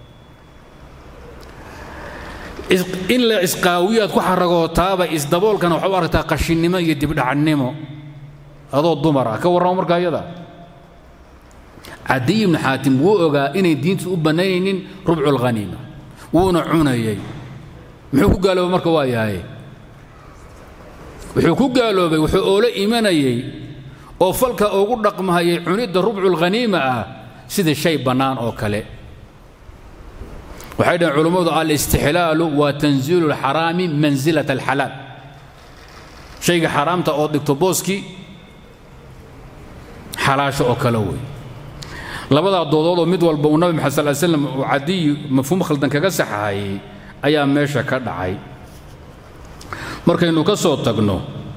in la isqaawiyaad ku xaragootaaba isdaboolkana waxaad u aragtaa qashinnimo iyo dibdhacannimo adoo dumar ah ka warramo markaa iyada cadiy ibnu xaatim wuu ogaa inay diintu u bannaynaynin rubculkhaniima wuuna cunayay muxuu ku gaaloobay marka waa yahay wuxuu ku gaaloobay wuxuu oola imanayey oo falka ugu dhaqmahayay cunidda rubculkhaniima ah sida shay bannaan oo kale waxay dhaheen culummadu alistixlaalu waa tanziilu alxaraami mansilat alxalaal shayga xaraamta oo dhigto booskii xalaasho oo kale wey labadaa doodoodoo mid walba uu nabi maxamed sal ly slam uu cadiyi mafhuum khaldan kaga saxahayey ayaa meesha ka dhacay markaynu ka soo tagno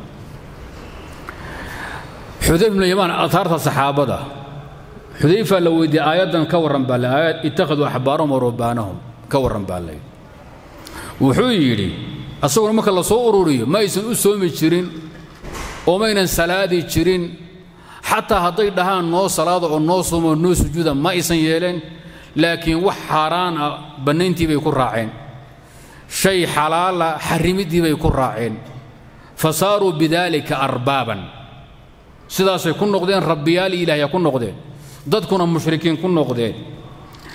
xudayf ibnu yamaan ahaarta saxaabada xudayfa la weydiiyey aayaddan ka warran baa le aayad ittakhaduu axbaarahum wa ruhbaanahum ka warran baa lay wuxuu yidhi asaguna marka la soo ururiyo ma aysan u soomi jirin oo maynan salaadi jirin xataa hadday dhahaan noo salaada oo noo soomo noo sujuuda ma aysan yeeleen laakiin wax xaaraan ah bannayntii bay ku raaceen shay xalaala xarimiddii bay ku raaceen fa saaruu bidaalika arbaaban sidaasay ku noqdeen rabbiyaal ilaahya ku noqdeen dadkuna mushrikiin ku noqdeen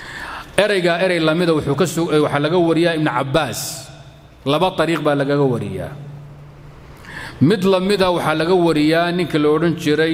eraygaa erey lamida wuxuu ka sug waxaa laga wariyaa ibnu cabbaas laba ariiq baa lagaga wariyaa mid lamida waxaa laga wariyaa ninka la odhan jiray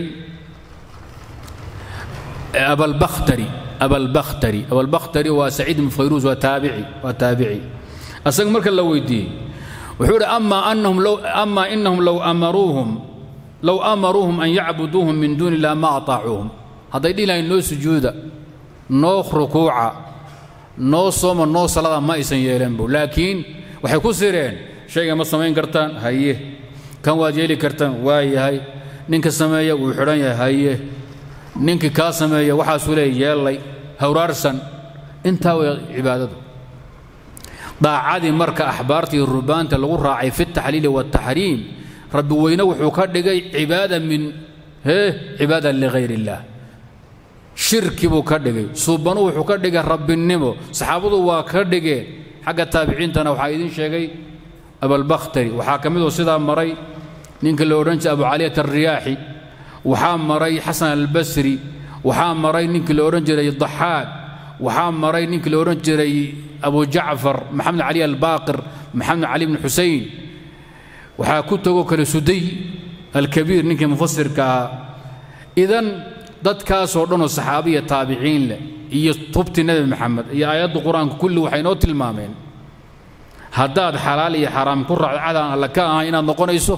abalbakhtari abalbakhtari abalbakhtari waa saciid ibn fayruus waa taabici waa taabici asaga marka la weydiiyey wuxuu idhi ama anahum low ama inahum low amaruuhum low amaruuhum an yacbuduuhum min duuni illah ma ataacuuhum hadday dhihi lahayn noo sujuuda noo rukuuca noo sooma noo salada ma aysan yeeleen bu laakiin waxay ku sireen shayga ma samayn kartaan haye kan waad yeeli kartaan waa yahay ninka sameeya wuu xidhan yahay haye ninkii kaa sameeya waxaasuu leey yeellay hawraarsan intaa way cibaadadu daacadii marka axbaartii rubaanta lagu raacay fi taxliili waataxriim rabbi weyne wuxuu ka dhigay cibaada min hee cibaada ligayr illaah shirki buu ka dhigay suubanu wuxuu ka dhigay rabbinimo saxaabadu waa ka dhigeen xagga taabiciintana waxaa idiin sheegay abalbakhtari waxaa ka midoo sidaa maray ninka la odhan jiray abu caliyat alriyaaxi waxaa maray xasan albasri waxaa maray ninkii la odhan jiray daxaaq waxaa maray ninkii la odhan jiray abu jacfar maxamed cali albaaqir maxamed cali bn xusein waxaa ku tegoo kale suday alkabiir ninkii mufasirka ahaa idan dadkaasoo dhanoo saxaabiya taabiciin leh iyo tubti nebi maxamed iyo aayadda qur-aanka kulli waxay noo tilmaameen haddaad xalaal iyo xaraam ku raacdo cadaan alle ka ahay inaad noqonayso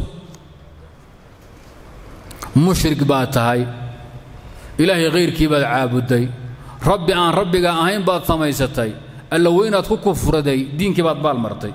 mushrik baad tahay ilaahay khayrkii baad caabudday rabbi aan rabbiga ahayn baad samaysatay alla weynaad ku kufraday diinkii baad baal martay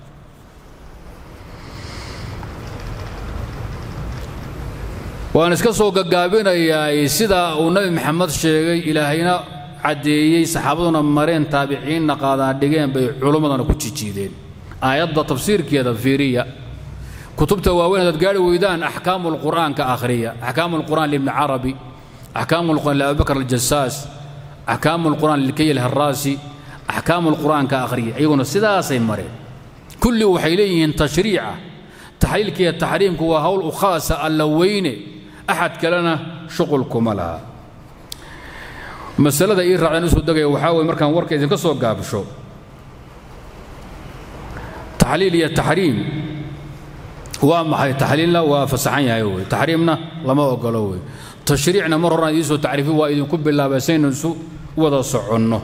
waan iska soo gagaabinayaa sidaa uu nabi maxamed sheegay ilaahayna caddeeyey saxaabaduna mareen taabiciinna qaadaan dhigeen bay culummadana ku jijiideen aayadda tafsiirkeeda fiiriya kutubta waaweyn hadaad gaari weydaan axkaamu lqur'aanka akhriya axkaamu lqur'aan libni carabi axkaamu lqur'aan liabubakar aljasaas axkaamu lqur'aan lilkay alharaasi axkaamu lqur'aanka akhriya iyaguna sidaasay mareen kulli waxay leeyihiin tashriica taxliilka iyo taxriimku waa hawl u khaasa alla weyne axad kalena shuqulkuma laha masalada ii raacdan usoo degaya waxaa weye markaan warka idinka soo gaabsho taxliil iyo taxriim waa maxay taxliilna waa fasaxan yahay wey taxriimna lama ogolo wey tashriicna mar horaan idiin soo tacriifi waa idinku bilaabay saynu isu wada soconno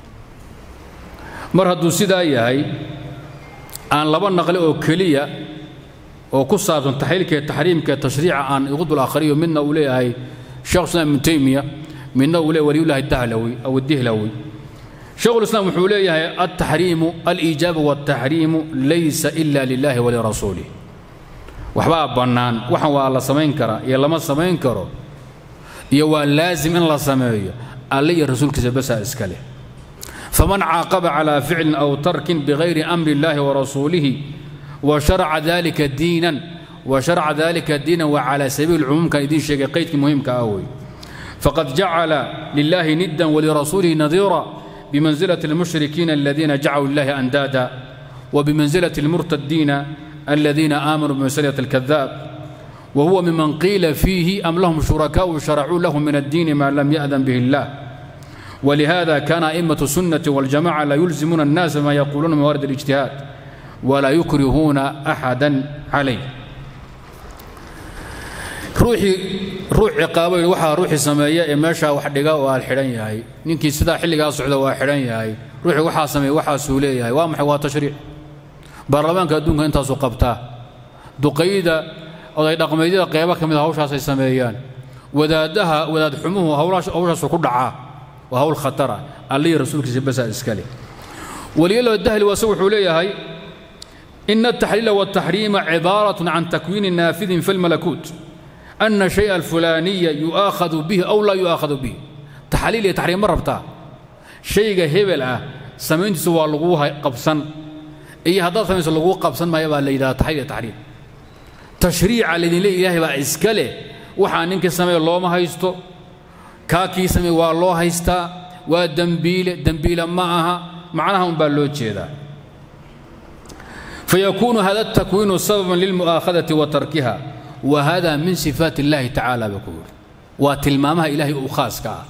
mar hadduu sidaa yahay aan laba naqli oo keliya oo ku saabsan taxliilka iyo taxriimka iyo tashriica aan igu dul akhriyo midna uu leeyahay sheekh islaam ibnu taymiya midna uu leeyahay waliyullahi dahlawi aw dihlawi شيخ الإسلام وحول التحريم الإيجاب والتحريم ليس إلا لله ولرسوله وحبا بنان وحن والله سمين كرا يا لما سمين كرو يا لازم إن الله سميه علي الرسول كسبسا إسكاله فمن عاقب على فعل أو ترك بغير أمر الله ورسوله وشرع ذلك دينا وشرع ذلك دينا وعلى سبيل العموم كان يدين شيء قيد مهم كأوي فقد جعل لله ندا ولرسوله نظيرا بمنزلة المشركين الذين جعلوا الله أندادا وبمنزلة المرتدين الذين آمنوا بمسألة الكذاب وهو ممن قيل فيه أم لهم شركاء شرعوا لهم من الدين ما لم يأذن به الله ولهذا كان أئمة السنة والجماعة لا يلزمون الناس ما يقولون من موارد الاجتهاد ولا يكرهون أحدا عليه ruuxii ruux ciqaabay waxaa ruuxii sameeya ee meeshaa wax dhiga waa xidhan yahay ninkii sidaa xilligaa socda waa xidhan yahay ruuxii waxaa sameeya waxaasuu leeyahay waa maxay waa tashriic baarlamaanka adduunka intaasuu qabtaa duqayda oday dhaqmeedyada qeybo ka mid a hawshaasay sameeyaan wadaadaha wadaad xumuhu hawshaasu ku dhacaa waa hawl khatara allihii rasuulkiisa basaa iskale waliyalo dahli waase wuxuu leeyahay إن التحليل والتحريم عبارة عن تكوين نافذ في الملكوت أن الشيء الفلاني يؤاخذ به أو لا يؤاخذ به تحليل يا تحريم مرة بتاع شيء هبل أه سمين سوى لغوها قبسا إيه هذا سمين سوى لغوها قبسا ما يبقى إذا تحليل تحريم تشريع الذي لي إلهي بقى إسكاله وحان إنك سمي الله ما هيستو كاكي سمي والله هيستا ودنبيل دنبيل معها معناها مبالوج هذا فيكون هذا التكوين سببا للمؤاخذة وتركها وهذا من صفات الله تعالى بكور وتلمامها إلهي أخاسك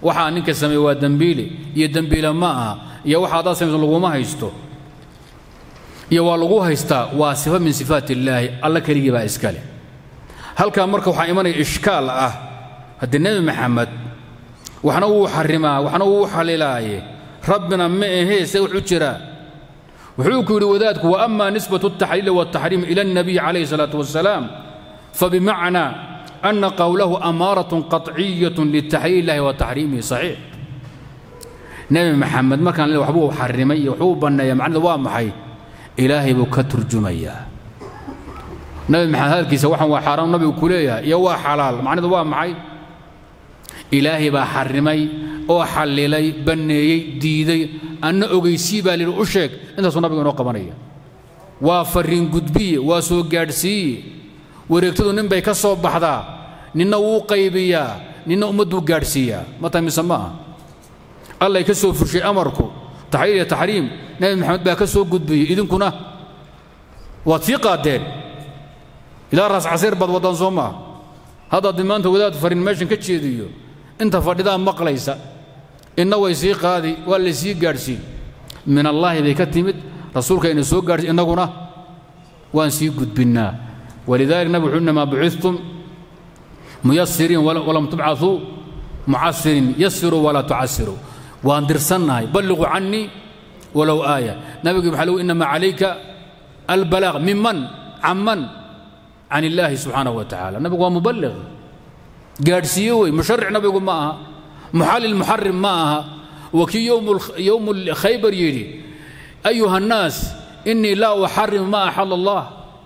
waxaa ninka sameeye waa dembiile iyo dembiile ma aha iyo waxa haddaad samayso laguma haysto iyo waa lagu haystaa waa sifa min sifaat illaahi alla keligii baa iska leh halkaa marka waxaa imanaya ishkaal ah haddii nebi maxamed waxna wuu xarimaa waxna wuu xalilaaye rabbina ma ahee se wuxuu jiraa wuxuu ku yidhi wadaadku wa ama nisbatu altaxliili waltaxriim ila alnabiy calayhi salaatu wasalaam fabimacnaa ana qowlahu amaaratun qaطciyatun litaxliil illahi wa taxriimihi saxiix nebi maxamed markaan le waxbuu xarimay iyo waxbuu banneeya macnada waa maxay ilaahay buu ka turjumayaa nebi maxamed hadalkiisa waxaan waa xaaraam nabigu ku leeyahay iyo waa xalaal macnadu waa maxay ilaahay baa xarimay oo xallilay banneeyey diiday anna ogeysii baa lihi u sheeg intaasuu nabigu inoo qabanaya waa farriin gudbiye waa soo gaadhsiiye wareegtadu nin bay ka soo baxdaa ninna wuu qaybiyaa ninna ummadduu gaadhsiiyaa ma tahay mise ma aha allay ka soo fushay amarku taxliil iyo taxriim nebi maxamed baa ka soo gudbiyey idinkuna waad sii qaadeen ilaa raas casiir baad waddaan soo maaha haddaad maanta wadaad farin meeshan ka jeediyo inta fadhidaa maqlaysa inna way sii qaadi waa la sii gaadhsiin min allaahi bay ka timid rasuulka ina soo gaadhsiin innaguna waan sii gudbinnaa walidalik nabig wuxuu inamaa bucidtum muyasiriin walam tubcaثuu mucasirin yasiruu walaa tucasiruu waan dirsannahay balliquu cannii walow aaya nabigi waxaa lagu inamaa calayka albalaaq miman caman can illaahi subxaanahu wa tacaala nabigu waa muballiq gaadhsiiye wey musharic nabigu ma aha muxallil muxarim ma aha wa kii yowmu khaybar yidhi ayuha annaas innii laa uxarimu ma axala allah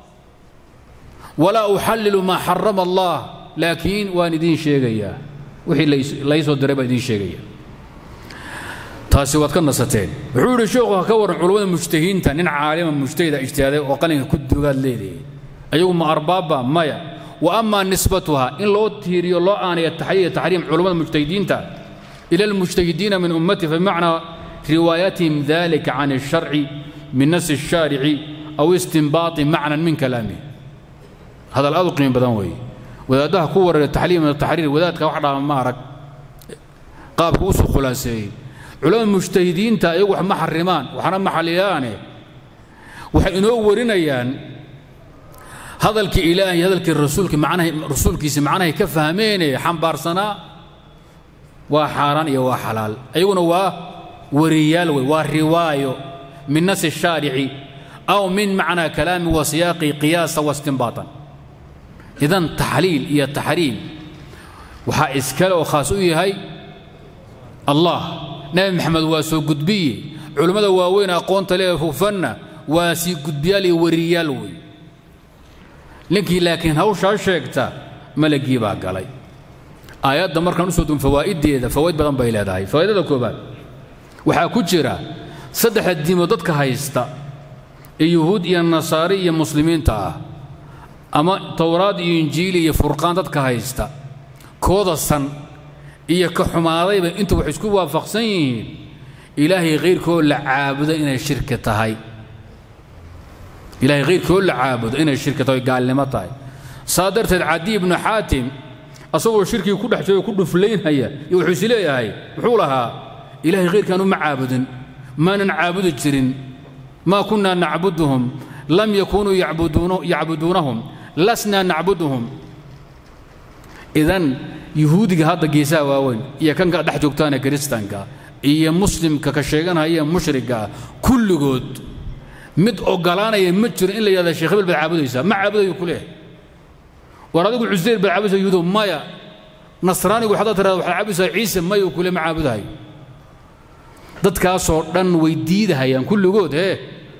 walaa uxallilu maa xarama allah laakiin waan idiin sheegayaa wixii laysoo diray baan idiin sheegaya taasi waad ka nasateen wuxuu yidhi sheekhu ha ka warran culummada mujtahiinta nin caalima mujtahida ijtihaaday oo qalinka ku dugaad leedahay ayagu ma arbaabba maya wa ama nisbatuha in loo tiiriyo loo aanaya taxliil taxriim culummada mujtahidiinta ila almujtahidiina min ummati famacnaa riwaayatihim dalika can الsharci min nasi الshaarici aw istinbaati macnan min kalaamih hadal aad u qiimo badan weeye wadaaddaha ku wareera taxliim iyo taxriir wadaadka wax dhaama ma arag qaabka u soo khulaaseeyey culamada mujtahidiinta iyagu wax ma xarimaan waxna ma xaliyaane waxay inoo warinayaan hadalkii ilaahay hadalkii rasuulki macnahay rasuulkiisi macnahay ka fahmeene xambaarsanaa waa xaaraan iyo waa xalaal ayaguna waa wariyaal wey waa riwaayo min nasi shaarici aw min macnaa kalaami wa siyaaqi qiyaasa wa istinbaatan idan taxliil iyo taxriim waxaa iskale oo khaas u yahay allah nebi maxamed waa soo gudbiye culimmada waaweyn aqoonta lee hufanna waa sii gudbiyaal iyo wariyaal wey ninkii laakiin hawshaa sheegta malagii baa galay aayadda markaan usoo dun fawaa'iddeeda fawaid badan bay leedahay fawaidada koobaad waxaa ku jira saddexda diimood dadka haysta ee yuhuud iyo nasaari iyo muslimiinta ah ama towraad iyo injiili iyo furqaan dadka haysta kooda san iyo ka xumaadayba intu waxay isku waafaqsan yihiin ilaahay khayrkoo la caabudo inay shirki tahay ilaahay khayrkoo la caabudo inay shirki tahay gaalnimo tahay saa darteed cadi ibnu xaatim asagoo shirkii ku dhex jiro ku dhuflaynhaya iyo wuxuu is leeyahay wuxuu lahaa ilaahay khayrkaan uma caabudin maanan caabudi jirin maa kunna nacbuduhum lam yakunuu yacbuduunahum lasna nacbuduhum idan yuhuudiga hadda geesaha waaweyn iyo kanka dhex joogtaane kiristanka iyo muslimka ka sheeganaya mushrigaa kulligood mid ogolaanaya ma jiro in la yidhahda sheekh hebel baad caabudaysaa ma caabudayo ku leehay war adigu cuseyr baad caabudaysaa yuhuudo maya nasraanigu waxaad tirahda waxaad caabudaysaa ciise maya uu kule ma caabudahayo dadkaasoo dhan way diidahayaan kulligood hee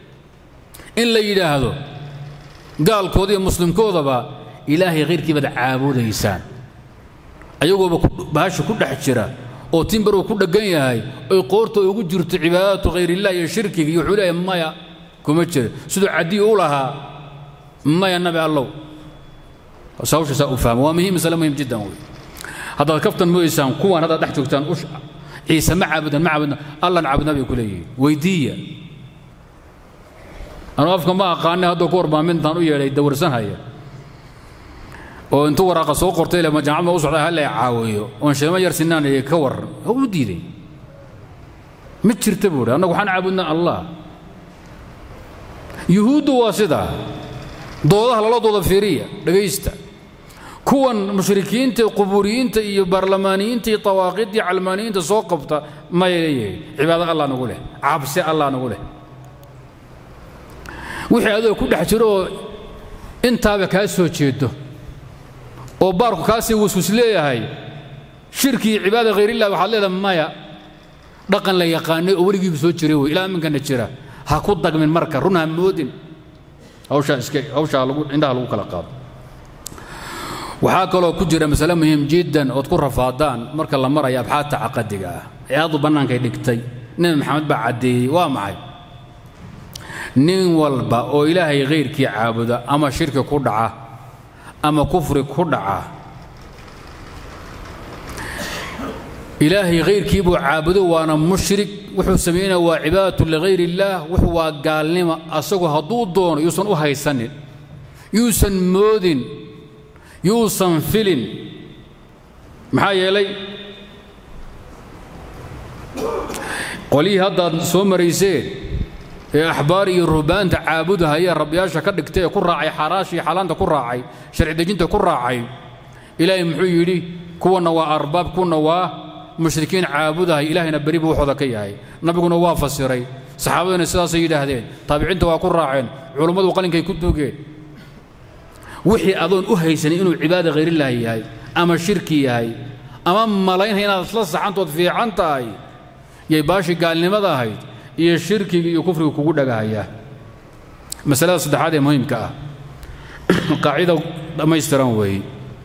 in la yidhaahdo gaalkooda iyo muslimkoodaba ilaahay khayrkii baad caabudaysaan ayagooba bahasha ku dhex jira oo timbaruu ku dheggan yahay oy qoorta ugu jirto cibaadatu khayrillah iyo shirkiga iyo wuxuu leeyahay maya kuma jira siduu cadii u lahaa maya nabi allow hawshaasaa u fahma waa muhiim masale muhiim jiddan wey haddaad kaftan moodaysaan kuwaan haddaad dhex joogtaan ciise ma caabudan ma caabudan allan caabudna bay ku leeyihiin weydiiya anuu afka ma aqaane hadduu ku warbaamintaan u yeedhay dawarsanhaya oo intuu waraaqa soo qortay le jaamacad ma u socda halla caawiyo oon sheemo yar sinaan ka waran u diiday ma jirta buu hi annagu waxaan caabudnaa allah yuhuuddu waa sidaa doodaha lala dooda fiiriya dhegaysta kuwan mushrikiinta qubuuriyiinta iyo baarlamaaniyiinta iyo tawaaqiidda iyo calmaaniyiinta soo qabta may leeyahay cibaado allah nagu leh cabsi allah nagu leh wixii adoo ku dhex jiro oo intaaba kaa soo jeedo oo baarku kaasii waswis leeyahay shirki iyo cibaada khayrillah waxaad leedahay maya dhaqan la yaqaanay oo weligiiba soo jiray wey ilaa iminkana jira ha ku dagmin marka run ha moodin hawshaa iska hawshaa lagu indhaha lagu kala qaado waxaa kaloo ku jira masale muhiim jiddan ood ku rafaadaan marka la marayo abxaadta caqadiga ah ee aadu bannaankay dhigtay nebi maxamed baa caddeeyey waa maxay nin walba oo ilaahay khayrkii caabuda ama shirki ku dhaca ama kufri ku dhaca ilaahay khayrkii buu caabudo waana mushrik wuxuu samaynaya waa cibaadatu ligayr illaah wuxuu waa gaalnima asagu hadduu doono yuusan u haysanin yuusan moodin yuusan filin maxaa yeelay qolyihii haddaad soo marayseen ee axbaar iyo ruhbaanta caabudahaya rabbiyaasha ka dhigtay ee ku raacay xaaraashii xaalaanta ku raacay sharci dejinta ku raacay ilaahay muxuu yidhi kuwanna waa arbaab kuwanna waa mushrikiin caabudahay ilaahayna beri buu waxooda ka yahay nabiguna waa fasiray saxaabaduna sidaasay yidhaahdeen taabiciinta waa ku raaceen culummadu qalinkay ku duugeen wixii adoon u haysanin inuu cibaada khayrilaahi yahay ama shirki yahay ama malaynhay inaad isla saxantood fiican tahay yay baashii gaalnimada ahayd iyo shirkiga iyo kufriga kugu dhagahayaa masalada saddexaad ee muhiimka ah qaacida dhammaystiran weeye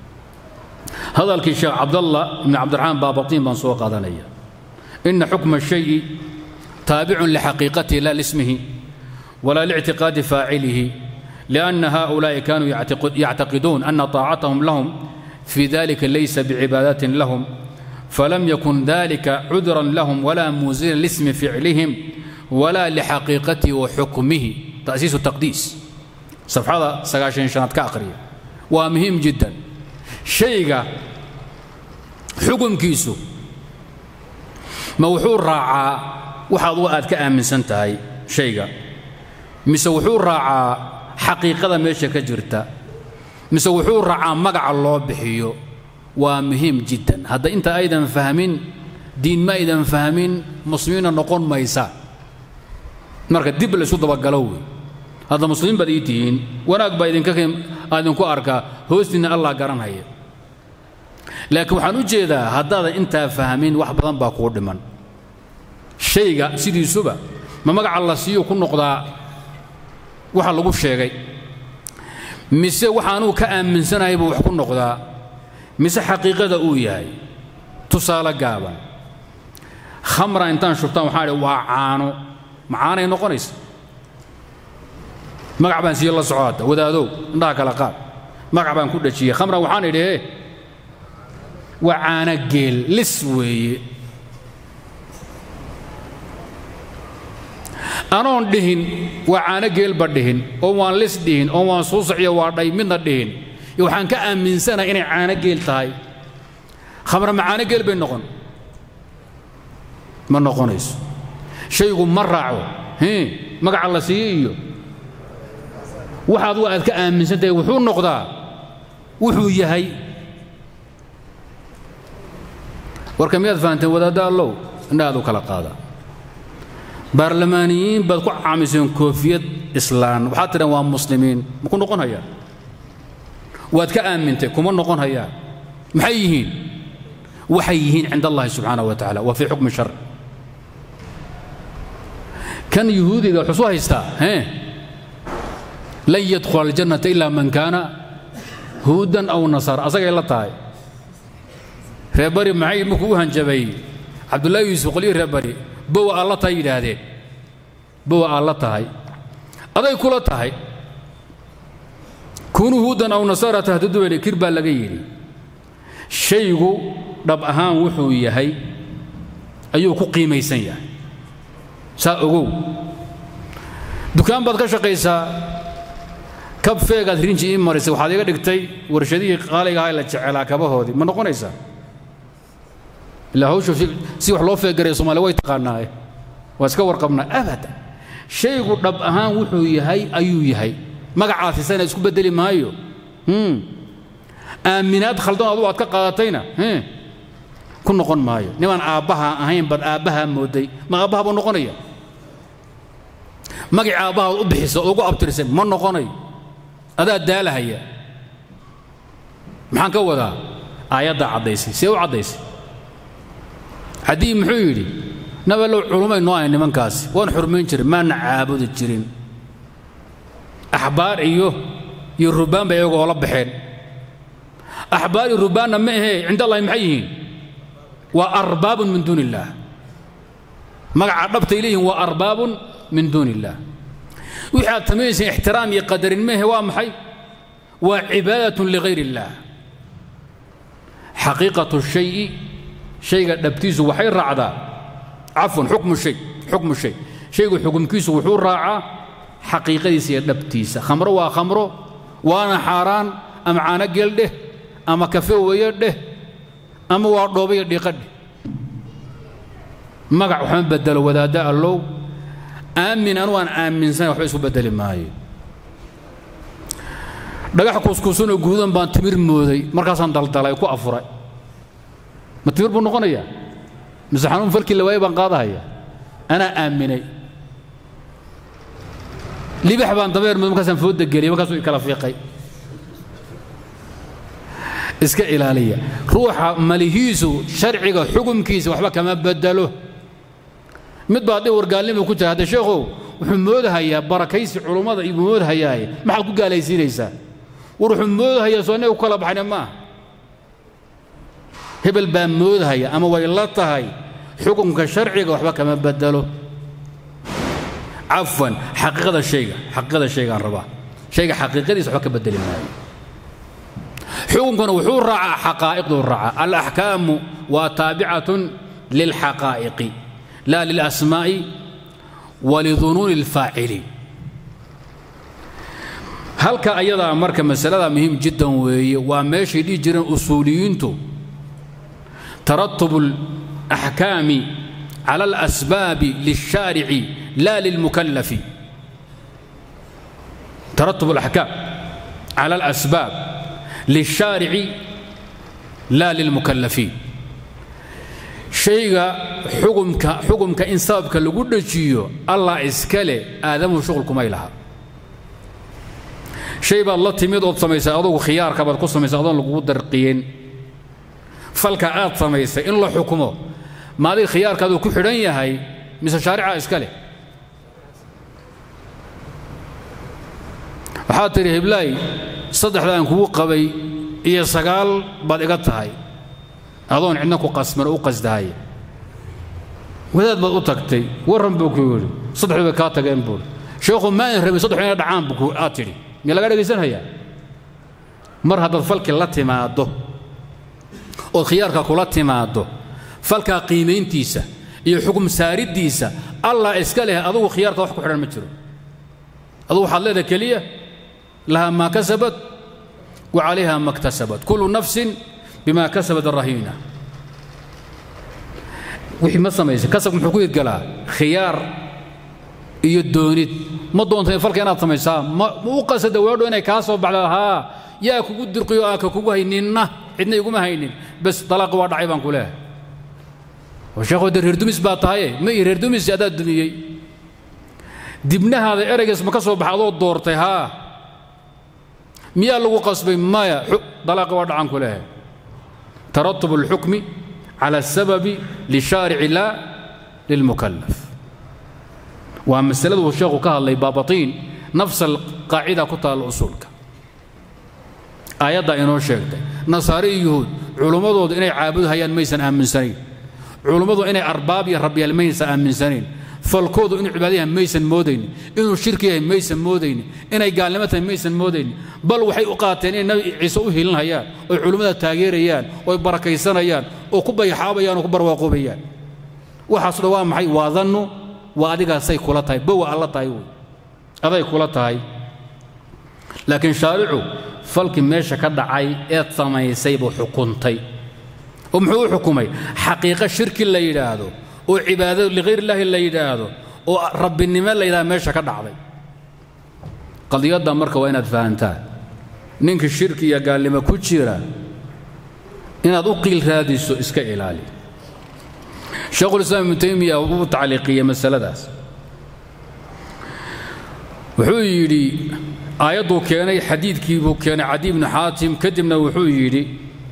hadalkii sheekh cabdallah ibni cabdiraxmaan baabatiin baan soo qaadanaya ina xukma shayi taabicun lixaqiiqatihi la lismihi walaa lictiqaadi faacilihi lianna haؤulaaءi kanuu yactaqiduun ana طaacatahum lahum fi dalika laysa bicibaadatin lahum falam yakun dalika cudran lahum wala muuzilan lismi ficlihim wala lixaqiiqatihi wa xukmihi ta'siisu taqdiis safxada sagaashan shanaad ka aqriya waa muhiim jiddan shayga xukumkiisu ma wuxuu raacaa wax adugu aad ka aaminsan tahay shayga mise wuxuu raacaa xaqiiqada meesha ka jirta mise wuxuu raacaa magaca loo bixiyo waa muhiim jiddan hadda inta aydan fahmin diin ma aydan fahmin muslimiinna noqon maysa marka dib la isu dabagalo wey hadda muslimiin baad ii tihiin wanaag baa idinka idinku arkaa hoostiinna allah garanhaya laakiin waxaan u jeedaa haddaadan intaa fahmin wax badan baa kuu dhiman shayga sidiisuba ma magaca la siiyo ku noqdaa waxa lagu sheegay mise waxaanuu ka aaminsanahay buu wax ku noqdaa mise xaqiiqada uu yahay tusaale gaaban khamra intaan shubtaan waxaan idhi waa caano ma caanay noqonaysa magac baan siiye la soco hadda wadaadow indhaha kala qaad magac baan ku dhajiyey khamran waxaan idhi e waa caano geel lis weeye anoon dhihin waa caano geelba dhihin oo waan lis dhihin oo waan suusaciyo waa dhay midna dhihin iyo waxaan ka aaminsanahay inay caano geel tahay khamra ma caano geel bay noqon ma noqonayso shaygu ma raaco magaca la siiye iyo waxaad wa aad ka aaminsan tahay wuxuu noqdaa wuxuu yahay warka miyaad fahanteen wadaadda allow indhahaad u kala qaada baarlamaaniyiin baad ku caamiseen koofiyad islaan waxaad tidhan waa muslimiin ma ku noqon hayaan waad ka aamintay kuma noqon hayaan maxay yihiin waxay yihiin cinda allahi subxaanaه wa tacala waa fii xukmi shar kan yuhuudiga wuxuu soo haystaa hee lan yadkhula aljannata ila man kaana huudan aw nasaara asagay la tahay reer bari maxay markuu u hanjabay cabdullaahi yuusuf qolyihii reer bari bowa aad la tahay yidhaahdeen bowa aad la tahay aday kula tahay kunuu huudan aw nasaara tahdadu bay kir baa laga yidhi shaygu dhab ahaan wuxuu yahay ayuu ku qiimaysan yahay saa ogow dukaan baad ka shaqaysaa kab feegaad rinji ii marisay waxaad iga dhigtay warshadihii qaaliga ahaa la jecelaa kabahoodii ma noqonaysaa ilaa hawsha si wax loo feegaray soomaaliya way taqaanaaye waa iska warqabnaa abadan shaygu dhab ahaan wuxuu yahay ayuu yahay magacaasisana isku beddeli maayo aaminaad khaldan adu aad ka qaadatayna ku noqon maayo nimaan aabbaha ahayn bad aabbahaa mooday ma aabbaha buu noqonaya magacii aabbahaad u bixisa ugu abtirsan ma noqonayo adaa daalahaya maxaan ka wadaa aayaddaa caddaysay see u caddaysay haddii muxuu yidhi nabalow culummay noo ahay nimankaasi waan xurmayn jirin maana caabudi jirin axbaar iyo iyo rubbaan bay iyagoo la baxeen axbaar iyo rubbaanna ma ahee cinda allahi maxay yihiin waa arbaabun min duuni illaah magaca dhabtay leeyihin waa arbaabun min duuni illaah wixii aad samaynaysa ixtiraam iyo qadarin mehe waa maxay waa cibaadatun ligayr illaah xaqiiqatu shayi shayga dhabtiisu waxay raacdaa cafwan xukmu shay xukmu shay shaygu xukumkiisu wuxuu raacaa xaqiiqadiisa iyo dhabtiisa khamro waa khamro waana xaaraan ama caano geel dheh ama kafe weeye dheh ama waa dhoobayo dhiiqa dheh magac waxma bedelo wadaadda allow aamin anu aan aaminsan waxba isku bedeli maayo dhagax kuuskuusanoo guudan baan timir mooday markaasaan daldalay ku afuray ma timir buu noqonayaa mise xanuun falkii la waayey baan qaadahaya anaa aaminay libax baan dabeer mooday markaasaan fooda geliyay markaasuu ikala fiiqay iska ilaaliya ruuxa malihiisu sharciga xukumkiisa waxba kama bedelo mid baa haddii wargaalnima ku jira hadde sheekhow wuxuu moodahayaa barakaysi culummada ibuu moodahayaaye maxaad ku gaalaysiinaysaa war wuxuu moodahayaa soo annaga ku kala baxna maaha hebel baa moodahaya ama way la tahay xukunka sharciga waxba kama bedelo cafwan xaqiiqada shayga xaqiiqada shaygaan rabaa shayga xaqiiqadiisa waxba ka bedeli maayo xukunkuna wuxuu raacaa xaqaa'iqduu raacaa alaxkaamu waa taabicatun lilxaqaa'iqi laa lilasmaa'i walidunuuni alfaaciliin halka ayadaa marka masalada muhiim jiddan weeye waa meeshay dhihi jireen usuuliyiintu taratubu alaxkaami cala alasbaabi lilshaarici la lilmukallafi taratub alaxkaam cala alasbaab lilshaarici la lilmukallafiin shayga xukumka xukumka in sababka lagu dhajiyo allah iska leh aadamuhu shuqul kumay laha shay baad la timid ood samaysay adugu khiyaarka baad ku samaysay adoon lagugu darqiyin falka aad samaysay in la xukumo ma adiga khiyaarkaaduu ku xidhan yahay mise shaarica iska leh waxaad tidhi heblaay saddexda aan kugu qabay iyo sagaal baad iga tahay adoon cidna ku qasman oo u qasdahay wadaad baad u tagtay warran buu ku yidhi saddexdu bay kaa tageen buuri sheekhu maadan rabin saddexdu inay dhacaan buu aad tidhi miyaa laga dhegaysanhayaa mar haddaad falkii la timaaddo ood khiyaarka kula timaaddo falkaa qiimayntiisa iyo xukum saariddiisa allah iska leh adugu khiyaarka wax ku xidhan ma jiro adugu waxaad leedahay keliya laha maa kasabat wa calayha ma ktasabat kullu nafsin bima kasabat rahiina wixii ma samaysay kasab muxuu ku hirgalaa khiyaar iyo doonid ma doonta falka inaad samaysaa ma u qasada weedho inay kaa soo baxda haa yaa kugu dirqiyo aa ka kugu hayninna cidna iguma haynin bas dalaaqi waa dhacay baan ku leehay sheekhu de reer dumis baa tahaye ma ii reer dumis adaa dumiyey dibnahaada eraygaas ma ka soo baxa adoo doortay haa miyaa lagu qasbay maya dalaaqi waa dhacan ku leehay taratub alxukmi cala asababi lishaarici laa lilmukallaf waa masaladu uu sheekhu ka hadlay baabatiin nafsa alqaacida ku taalla usuulka aayaddaa inoo sheegtay nasaare iyo yuhuud culummadoodu inay caabudhayaan maysan aaminsanayn culummadu inay arbaab iyo rabyaal maysan aaminsanayn falkoodu inuu cibaadayahay maysan moodaynin inuu shirki yahay maysan moodaynin inay gaalnimo tahay maysan moodaynin bal waxay u qaateen inay nabi ciise u hilinhayaan oy culummada taageerayaan oy barakaysanayaan oo ku bayaxaabayaan oo ku barwaaqoobayaan waxaaso dhan waa maxay waa dannu waa adigaasay kula tahay bowa alla tahay wey aday kula tahay laakiin shaaricu falkii meesha ka dhacay eed samaysay buu xukuntay oo muxuu u xukumay xaqiiqo shirki la yidhaahdo oo cibaado likhayr illaahi la yidhaahdo oo rabbinimo la yidhahdo meesha ka dhacday qadiyadda marka waa inaad fahantaan ninka shirki iyo gaalnimo ku jira inaad u qiil raadiso iska ilaali sheekhulislaam ibnu taymiya uu tacliiqiyey masaladaas wuxuu yidhi aayadduu keenay xadiidkii buu keenay cadi ibnu xaatim kadibna wuxuu yidhi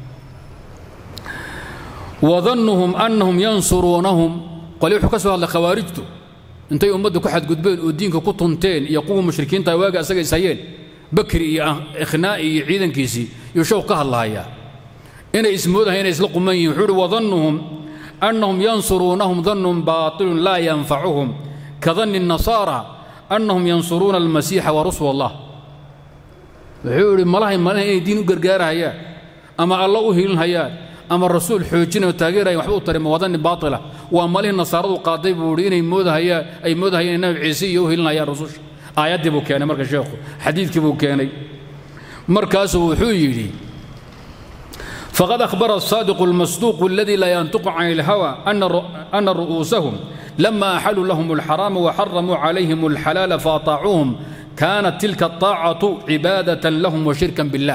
wadannuhum annahum yansuruunahum qoli wuxuu ka soo hadlay khawaarijtu intay ummadda ku xadgudbeen oo diinka ku tunteen iyo kuwa mushrikiinta waaga asaga ishayeen bakri iyo ikhnaa'i iyo ciidankiisii iyo showq ka hadlahayaa inay ismoodahay inay isla quman yihin wuxuu uhi wadannuhum annahum yansuruunahum dannun baatilun laa yanfacuhum ka danni الnasaara annahum yansuruuna almasiixa wa rusul allah wuxuu idhi malahay malaha inay diin u gargaarahayaan ama alla u hilinhayaan ama rasuul xoojinayo taageerayan waxba u tarima wadanni baatila waa malihii nasaaradu qaaday buu idhi inay moodahayaan ay moodahayaan inay nabi ciise iyo u hilinhayaan rasusha aayaddii buu keenay marka sheekhu xadiidkii buu keenay markaasuu wuxuu yidhi فقد أخبر الصادق المصدوق الذي لا ينطق عن الهوى أن أن رؤوسهم لما أحلوا لهم الحرام وحرموا عليهم الحلال فأطاعوهم كانت تلك الطاعة عبادة لهم وشركا بالله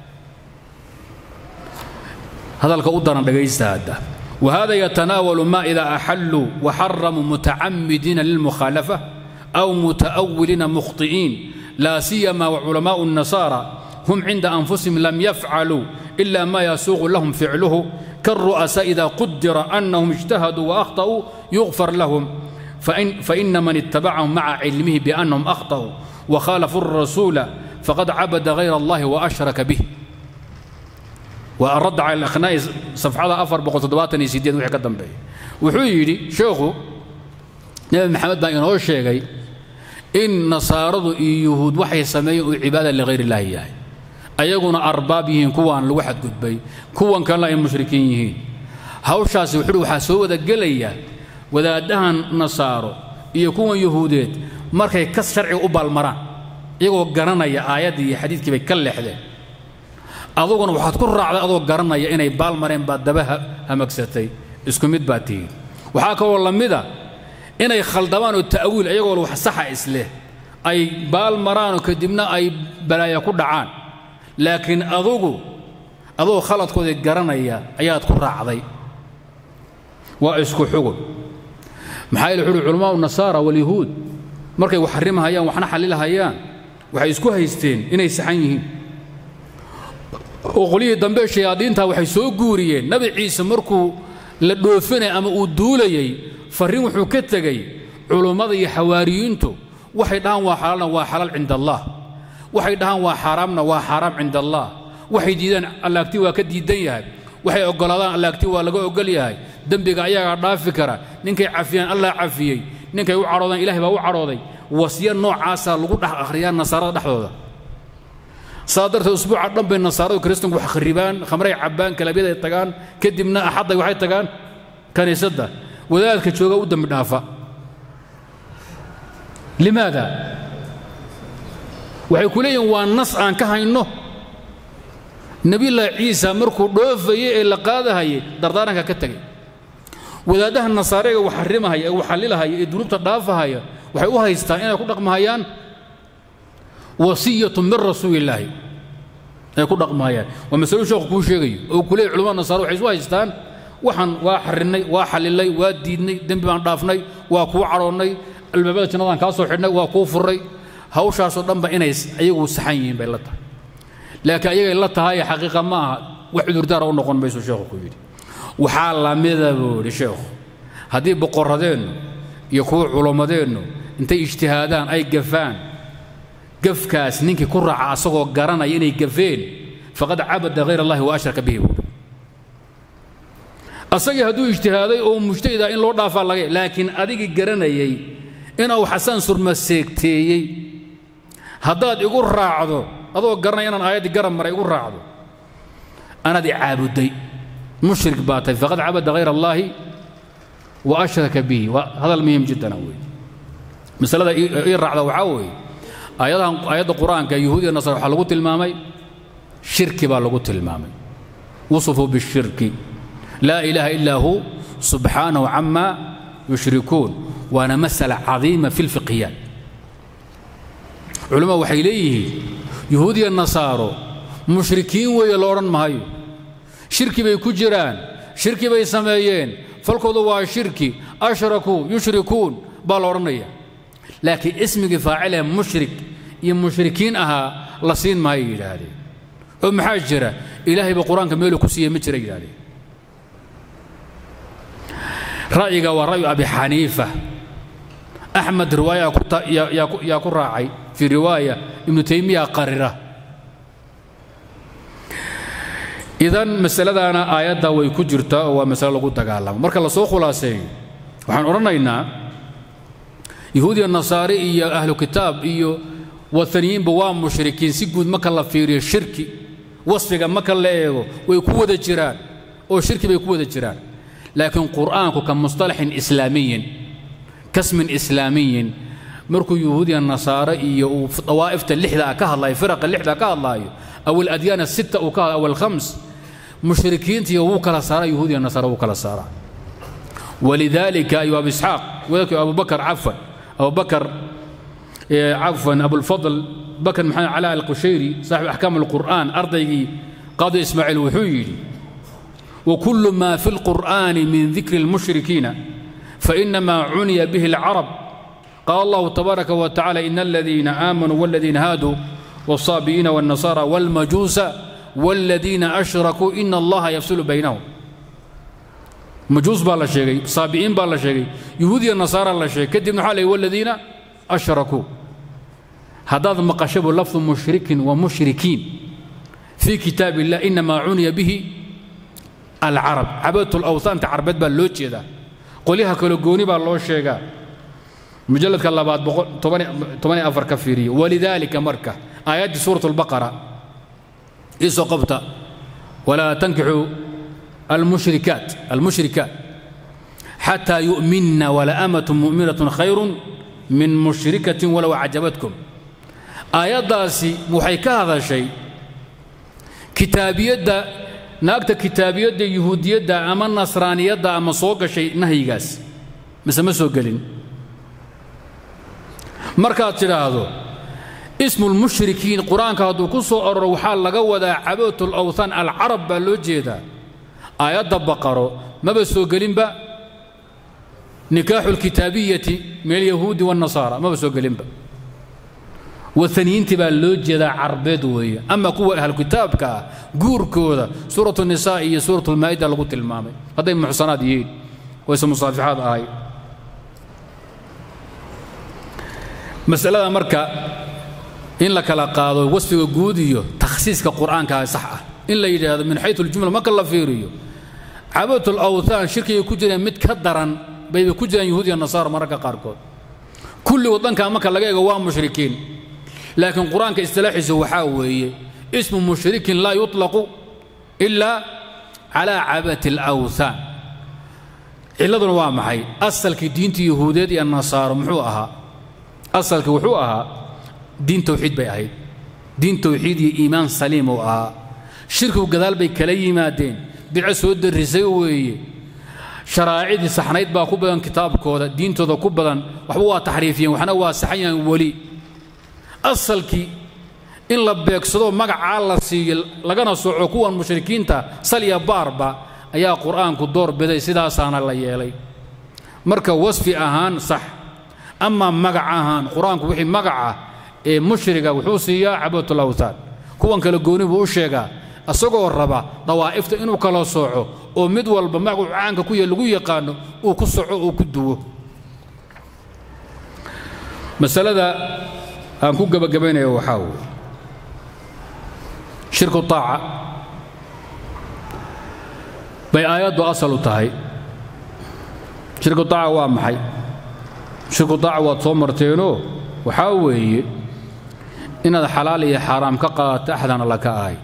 هذا الكودر ليس هذا وهذا يتناول ما إذا أحلوا وحرموا متعمدين للمخالفة أو متأولين مخطئين لا سيما وعلماء النصارى هم عند أنفسهم لم يفعلوا إلا ما يسوغ لهم فعله كالرؤساء إذا قدر أنهم اجتهدوا وأخطأوا يغفر لهم فإن, فإن من اتبعهم مع علمه بأنهم أخطأوا وخالفوا الرسول فقد عبد غير الله وأشرك به والرد على الأخناء صفحة أفر بقول تدوات يسيدين وحي قدم به وحيري شيخو نبي محمد بن ينور الشيخي إن نصارى يهود وحي سمي عبادة لغير الله يعني ayaguna arbaab yihiin kuwaan lagu xadgudbay kuwan kalena ay mushrikiin yihiin hawshaasi wuxuu waxaa soo wada gelaya wadaaddahan nasaaro iyo kuwan yuhuudeed markay kas sharciga u baalmaraan iyagoo garanaya aayaddii iyo xadiidkii bay ka leexdeen aduguna waxaad ku raacday adoo garanaya inay baalmareen baad daba hamagsatay isku mid baad tihiin waxaa kaloo la mida inay khaldabaan oo ta'wiil iyagoo wax saxa isleh ay baalmaraan oo kadibna ay balaaya ku dhacaan laakiin adugu adoo khaladkoodii garanaya ayaad ku raacday waa isku xugun maxaa yeele wuxuuhi culamaau nasaara walyahuud markay wax xarimahayaan waxna xallilahayaan waxay isku haysteen inay saxan yihiin oo qolyihii dambe shayaadiinta waxay soo guuriyeen nabi ciise markuu la dhoofinay ama uu duulayey farriin wuxuu ka tegey culummada iyo xawaariyiintu waxay dhahaan waa xalaalna waa xalaal cinda allah waxay dhahaan waa xaaraamna waa xaaraam cinda allah waxay diidaan allaagti waa ka diidan yahay waxay oggolaadaan allaagti waa laga oggol yahay dembiga ayagaa dhaafi kara ninkay cafiyaan allah cafiyey ninkay u cadhoodaan ilahay baa u cadhooday wasyo noocaasaa lagu dhex akhriyaa nasaarada dhexdooda saa darteed usbuuca dhan bay nasaaradu kiristanku wax kharibaan khamray cabbaan kalabyaday tagaan kadibna axadday waxay tagaan kaniisadda wadaadka jooga u dembi dhaafa limaada waxay ku leeyihin waa nas aan ka hayno nebiyullaahi ciisa markuu dhoofayey ee la qaadahayay dardaaranka ka tegay wadaaddaha nasaarega wax xarimahaya ee wax xallilahaya ee dunuubta dhaafahaya waxay u haystaan inay ku dhaqmahayaan wasiyatu min rasuulillaahi ay ku dhaqmahayaan waa masalo sheekhu kuu sheegayo oo ku leeyay culamada nasaare waxay isu haystaan waxaan waa xarinnay waa xallilay waa diidnay dembi baan dhaafnay waa kuu cadhoonnay albaabada jannadaan kaa soo xidhnay waa kuu furray hawshaasoo dhanba inay ayagu saxan yihiin bay la tahay laakiin ayagay la tahay xaqiiqa ma aha wax cudurdaara u noqon mayso sheekhu ku yidhi waxaa lamida buu yidhi sheekhu haddii boqorradeennu iyo kuwa culummadeennu intay ijtihaadaan ay gafaan gafkaas ninkii ku raaca asagoo garanaya inay gafeen faqad cabada hayr allahi wa ashraka bihi buuri asagii hadduu ijtihaaday oo mujtahida in loo dhaafaa laga laakiin adigii garanayay inuu xasaan surma seegteeyey haddaad igu raacdo adoo garanaya inaan aayaddii garab maray igu raacdo anaad i caabuday mushrik baa tahay faqad cabada hayr allaahi wa ashraka bihi waa hadal muhim jiddana wey masalada ii raacda waxaa weeye aayadahan aayadda qur-aanka yahuudiya nasara waxaa lagu tilmaamay shirki baa lagu tilmaamay wusufuu bishirki laa ilaaha illaa hu subxaanahu cama yushrikuun waana masala cadiima fi lfiqhiyaat culimmadu waxay leeyihiin yahuudiya nasaaro mushrikiin weeye la odhan maayo shirki bay ku jiraan shirki bay sameeyeen falkoodu waa shirki ashrakuu yushrikuun baa la odhanaya laakiin ismigii faacil ee mushrik iyo mushrikiin ahaa la siin maayo yidhaahdeen oo maxaa jira ilaahayba qur-aanka meeluu ku siiyey ma jira yidhahdeen ra'yiga waa ra'yu abi xaniifa axmed riwaaya yaa ku raacay fii riwaaya ibnu taymiya qarira idan masaladaana aayadda way ku jirtaa oo waa masale lagu dagaalamo marka la soo khulaaseeyo waxaan odhanaynaa yahuudiya nasaare iyo ahlu kitaab iyo wataniyiinba waa mushrikiin si guud marka la fiiriyo shirki wasfiga marka la eego way ku wada jiraan oo shirki bay ku wada jiraan laakiin qur'aanku ka mustalaxin islaamiyin kasmin islaamiyin markuu yahuudiya nasaare iyo uu dawaa'ifta lixda ah ka hadlayo firaqa lixda ka hadlaayo aw aladyaana sita uu ka hadlayo aw alkhams mushrikiintiiyo wuu kala saaraa yahuudiya nasaare wuu kala saaraa walidaalika ayuu abu isxaaq wadalkii abu bakar cafan abu bakar cafan abulfadl bakar maxamed calaa alqushayri saaxibu axkaam alqur'aan ardaygii qaadi ismaaciil wuxuu yidhi وكل ما في القرآن من ذكر المشركين فإنما عني به العرب قال الله تبارك وتعالى إن الذين آمنوا والذين هادوا والصابئين والنصارى والمجوس والذين أشركوا إن الله يفصل بينهم مجوس بالله شيء صابئين بالله شيء يهودي النصارى الله شيء كدب حاله والذين أشركوا هذا مقشب لفظ مشرك ومشركين في كتاب الله إنما عني به العرب عبادة الأوثان تعربت باللوتشي ذا قوليها كل جوني باللوشيغا مجلد كلابات تمانية أفر كفيري ولذلك مركة آيات سورة البقرة إيسو قبطة ولا تنكحوا المشركات المشركات حتى يؤمن ولا أمة مؤمنة خير من مشركة ولو أعجبتكم آيات داسي محيكا هذا الشيء كتابية دا naagta kitaabiyadda yuhuudiyadda ama nasraaniyadda ama soo gashay nahyigaas mise ma soo gelin markaad tidhaahdo ismulmushrikiin qur-aanka hadduu ku soo ororo waxaa laga wadaa cabootul awthan alcarab baa loo jeedaa aayadda baqaro maba soo gelinba nikaaxu lkitaabiyati min alyahuudi waannasaara maba soo gelinba waaniyiintii baa loo jeedaa carbeed weeye ama kuwa ahlu kitaabka ah guurkooda suurat nisaa iyo suurat lmaa'ida lagu tilmaamay hadday muxsanaad yihiin wayse musaafixaad ahay masalada marka in la kala qaado wasfiga guud iyo takhsiiska qur'aanka sax ah in la yidhaahdo min xayu ljumla marka la fiiriyo cabadatu lawthaan shirkigay ku jireen mid ka daran bayba ku jiraan yahuud iyo nasaara mararka qaarkood kulli waddanka marka laga eego waa mushrikiin laakiin qur-aanka istilaaxiisa waxaa weeye ismu mushrikin laa yuطlaqu ila calaa cabati alawthaan cilladuna waa maxay asalkii diintii yahuudeed iyo nasaaro muxuu ahaa asalkii wuxuu ahaa diin tawxiid bay ahayd diin tawxiid iyo iimaan saliim uu ahaa shirkigu gadaal bay kala yimaadeen bidco soo darrisay weeye sharaacidii saxnayd baa ku badan kitaabkooda diintooda ku badan waxba waa taxriifiyeen waxna waa saxan yahan weli asalkii in la beegsado magacaa la siiyo lagana soco kuwan mushrikiinta sal iyo baarba ayaa qur'aanku door biday sidaasaana la yeelay marka wasfi ahaan sax amaa magac ahaan qur-aanku wixii magaca ee mushriga wuxuu siiyaa cabatul awthaan kuwan kale gooni buu u sheegaa isagoo raba dawaa'ifta inuu kala sooco oo mid walba magacu caanka ku ya lagu yaqaano uu ku soco oo ku duwo masalada aan ku gebagabaynayo waxaa weeye shirku taaca bay aayaddu asal u tahay shirku taaca waa maxay shirku taaca waad soo marteenoo waxaa weeye inaad xalaal iyo xaaraam ka qaadato axdana laka ahay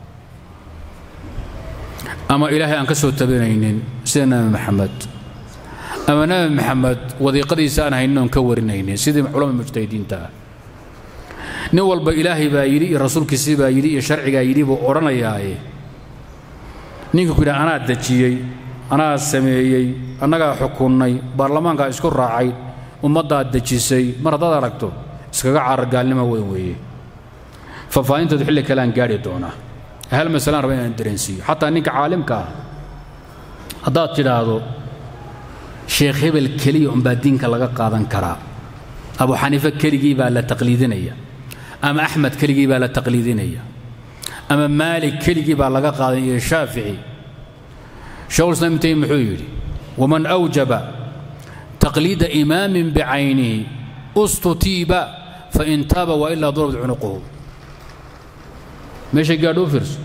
ama ilaahay aan ka soo tabanaynin sida nebi maxamed ama nebi maxamed wadiiqadiisa aan haynin oon ka warinaynin sidii culamada mujtahidiinta ah nin walba ilaahay baa yidhi iyo rasuulkiisii baa yidhi iyo sharcigaa yidhi buu odhanayaaye ninka ku yidhaha anaa dejiyey anaa sameeyey annagaa xukunnay baarlamaankaa isku raacay ummaddaa dejisay mar haddaad aragto iskaga carar gaalnimo weyn weeye faahfaahinteedu xilli kale aan gaadhi doonaa hal masalaan raba inaan dareensiiyo xataa ninka caalimka ah haddaad tidhaahdo sheekh hebel keliya unbaa diinka laga qaadan karaa abu xaniife keligii baa la taqliidinaya ama axmed keligii baa la taqliidinaya ama maalik keligii baa laga qaadan iyo shaafici shekhulislam ibn taymiya muxuu yidhi waman awjaba taqliida imaamin bicaynihi ustutiiba fain taaba wailaa durabat cunuquhu meeshay gaadho u fiirso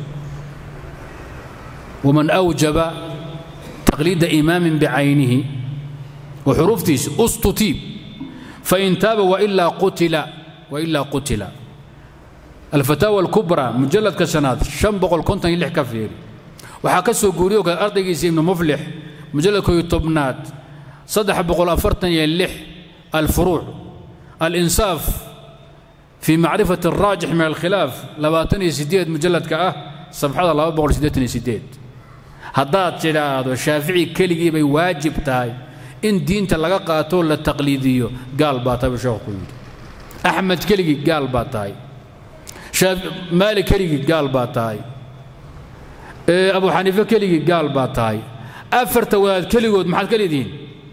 waman awjaba taqliida imaamin bicaynihi wa xuruuftiisi ustutiib fain taaba wailaa qutila wailaa qutila alfataawa alkubraa mujalladka shanaad shan boqol konton iyo lix ka fiiri waxaa ka soo guuriyo kale ardaygiisa ibnu muflix mujalladkooyo tobnaad saddex boqol afartan iyo lix alfuruuc alinsaaf fii macrifati alraajix min alkhilaaf labaatan iyo sideed mujalladka ah sabxada laba boqol siddeetan iyo sideed haddaad tidhaahdo shaafici keligii bay waajib tahay in diinta laga qaatoo la taqliidiyo gaal baa tahay buu sheekhu ku yidhi axmed keligii gaal baa tahay maalik keligii gaal baa tahay abu xaniife keligii gaal baa tahay afarta wadaad keligood maxaad ka leedihiin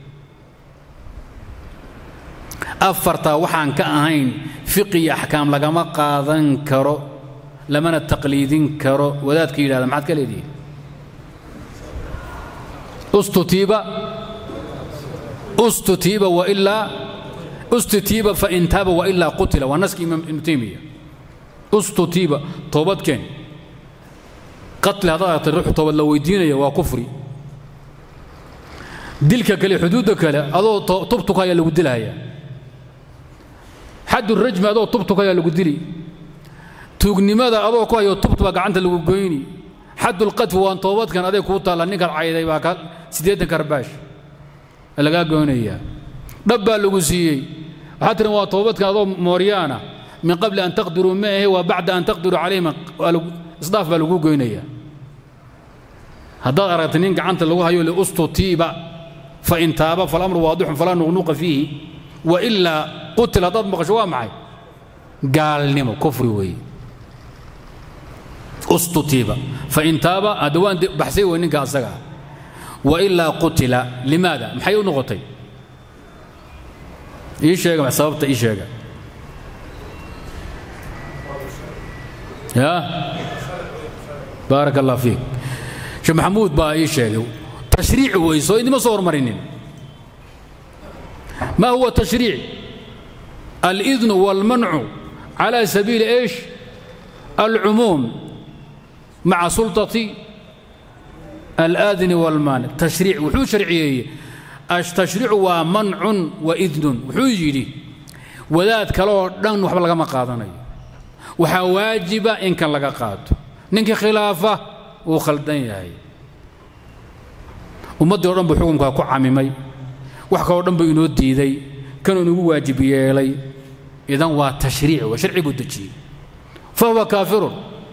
afartaa waxaan ka ahayn fiqi iyo axkaam lagama qaadan karo lamana taqliidin karo wadaadka yidhahda maxaad ka leedihiin ustutiiba ustutiiba wailaa ustutiiba fain taaba wailaa qutila waa naskii imaam ibnu taymiya ustutiiba toobadkeen qatli haddaad aragtay ruux toobad la weydiinaya waa kufri dilka kale xuduudda kale adoo tubtuka ayaa lagu dilaya xaddu rajmi adoo tubtuka ayaa lagu dili tuugnimada adoo ku hayo tubt baa gacanta lagu goyni xaddulqadfi waan toobadkan adeeg kuu taalla ninkaad cayday baa ka siddeetan karbaash lagaa goynayaa dhab baa lagu siiyey waxaa tiran waa toobadkan adoo mooryaana min qabli an taqdiruu ma ahe waa bacda an taqdiruu calayhim isdhaaf baa lagu goynayaa haddaad aragtay nin gacanta lagu hayo liustutiiba fain taaba falamru waadixun falaa nuqnuqa fiihi wailaa qutil haddaad maqasho waa maxay gaalnimo kufri weeye ustutiiba fain taaba hadda waan baxsay wey ninka asaga ah wailaa qutila limaada maxay u noqotay ii sheega sababta ii sheega ya baarak allah fiik sheekh maxamuud baa ii sheegay tashriic wey soo idima soo hormarinin ma huwa tashriic alidnu walmancu cala sabiili ايش alcumuum maca sulطati alaadini walmaanic tashriic wuxuu sharciyeeyey tashriicu waa mancun wa idnun wuxuu yidhi wadaad kale oo dhan waxba lagama qaadanayo waxaa waajiba in kan laga qaato ninkii khilaafa wuu khaldan yahay ummaddii o dhan buu xukunkaa ku camimay wax kaloo dhan buu inoo diiday kanuu inugu waajib yeelay idan waa tashriic waa sharci buu dejiyey fa huwa kaafirun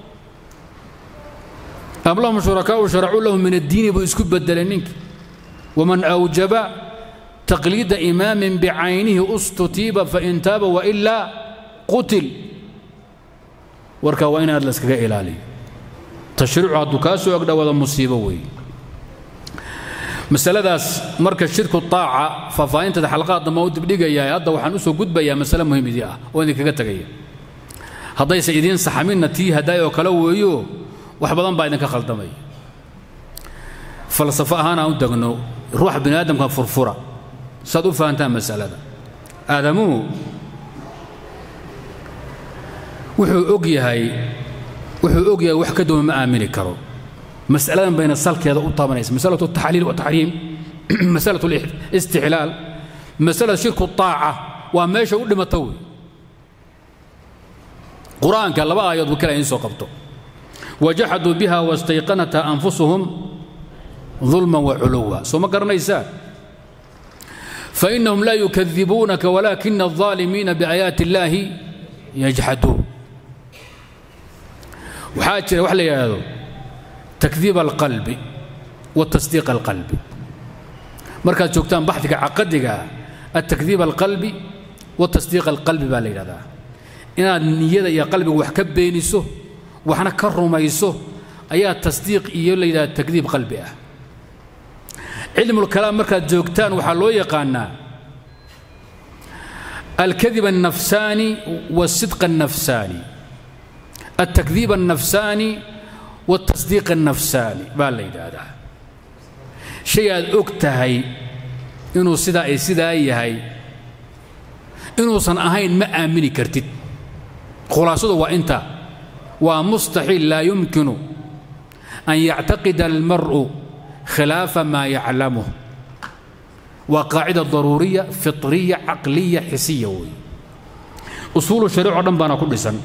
am lahum shurakaau sharacuu lahu min addiini buu isku bedelay ninkii waman awjaba taqliida imaamin bicaynihi ustutiiba fain taaba wailaa qutil warkaa waa in aad la iskaga ilaaliyo tashriicu hadduu kaa soo agdhowaada musiibo weeye masaladaas marka shirku taaca faahfaahinteeda xalqaad damba u dibdhigayaa hadda waxaan u soo gudbayaa masale muhimidii ah oo idinkaga tegaya haddayse idiin saxaminna tii hadaay oo kale weeyo wax badan baa idinka khaldamaya falsafo ahaan aan u degno ruuxa bini aadamka furfura saad u fahantaan masalada aadamuhu wuxuu og yahay wuxuu og yahay wax ka duwan ma aamini karo masaladan bayna salkeeda u taabanaysa masalatu taxliil wataxriim masalatu istixlaal masalada shirku taaca waa meesha u dhimata wey qur-aanka laba aayaod buu kala idiin soo qabto wajaxaduu biha wastayqanatha anfusuhum ظulma waculuwa soo ma garanaysaa fainahum laa yukadibuunaka walaakina الظaalimiina biaayaati اllaahi yajxaduun waxaa jira wax la yidhaahdo takdiib alqalbi wa tasdiiq alqalbi markaad joogtaan baxdiga caqadiga ah altakdiib alqalbi wa tasdiiq alqalbi baa la yidhahdaa inaad niyada iyo qalbiga wax ka beeniso waxna ka rumayso ayaa tasdiiq iyo la yidhahda takdiib qalbi ah cilmulkalaam markaad joogtaan waxaa loo yaqaanaa alkadib الnafsaani والsidq الnafsaani الtakdiib الnafsaani والtasdiiq الnafsaani baa la yidhaahdaa shay aad og tahay inuu sidaa ay sidaa yahay inuusan ahayn ma aamini kartid khulaasadu waa intaa waa mustaxiil laa yumkinu an yactaqida almar'u khilaafa maa yaclamuh waa qaacida daruuriya fiطriya caqliya xisiya wey usuulu shariic o dhan baana ku dhisan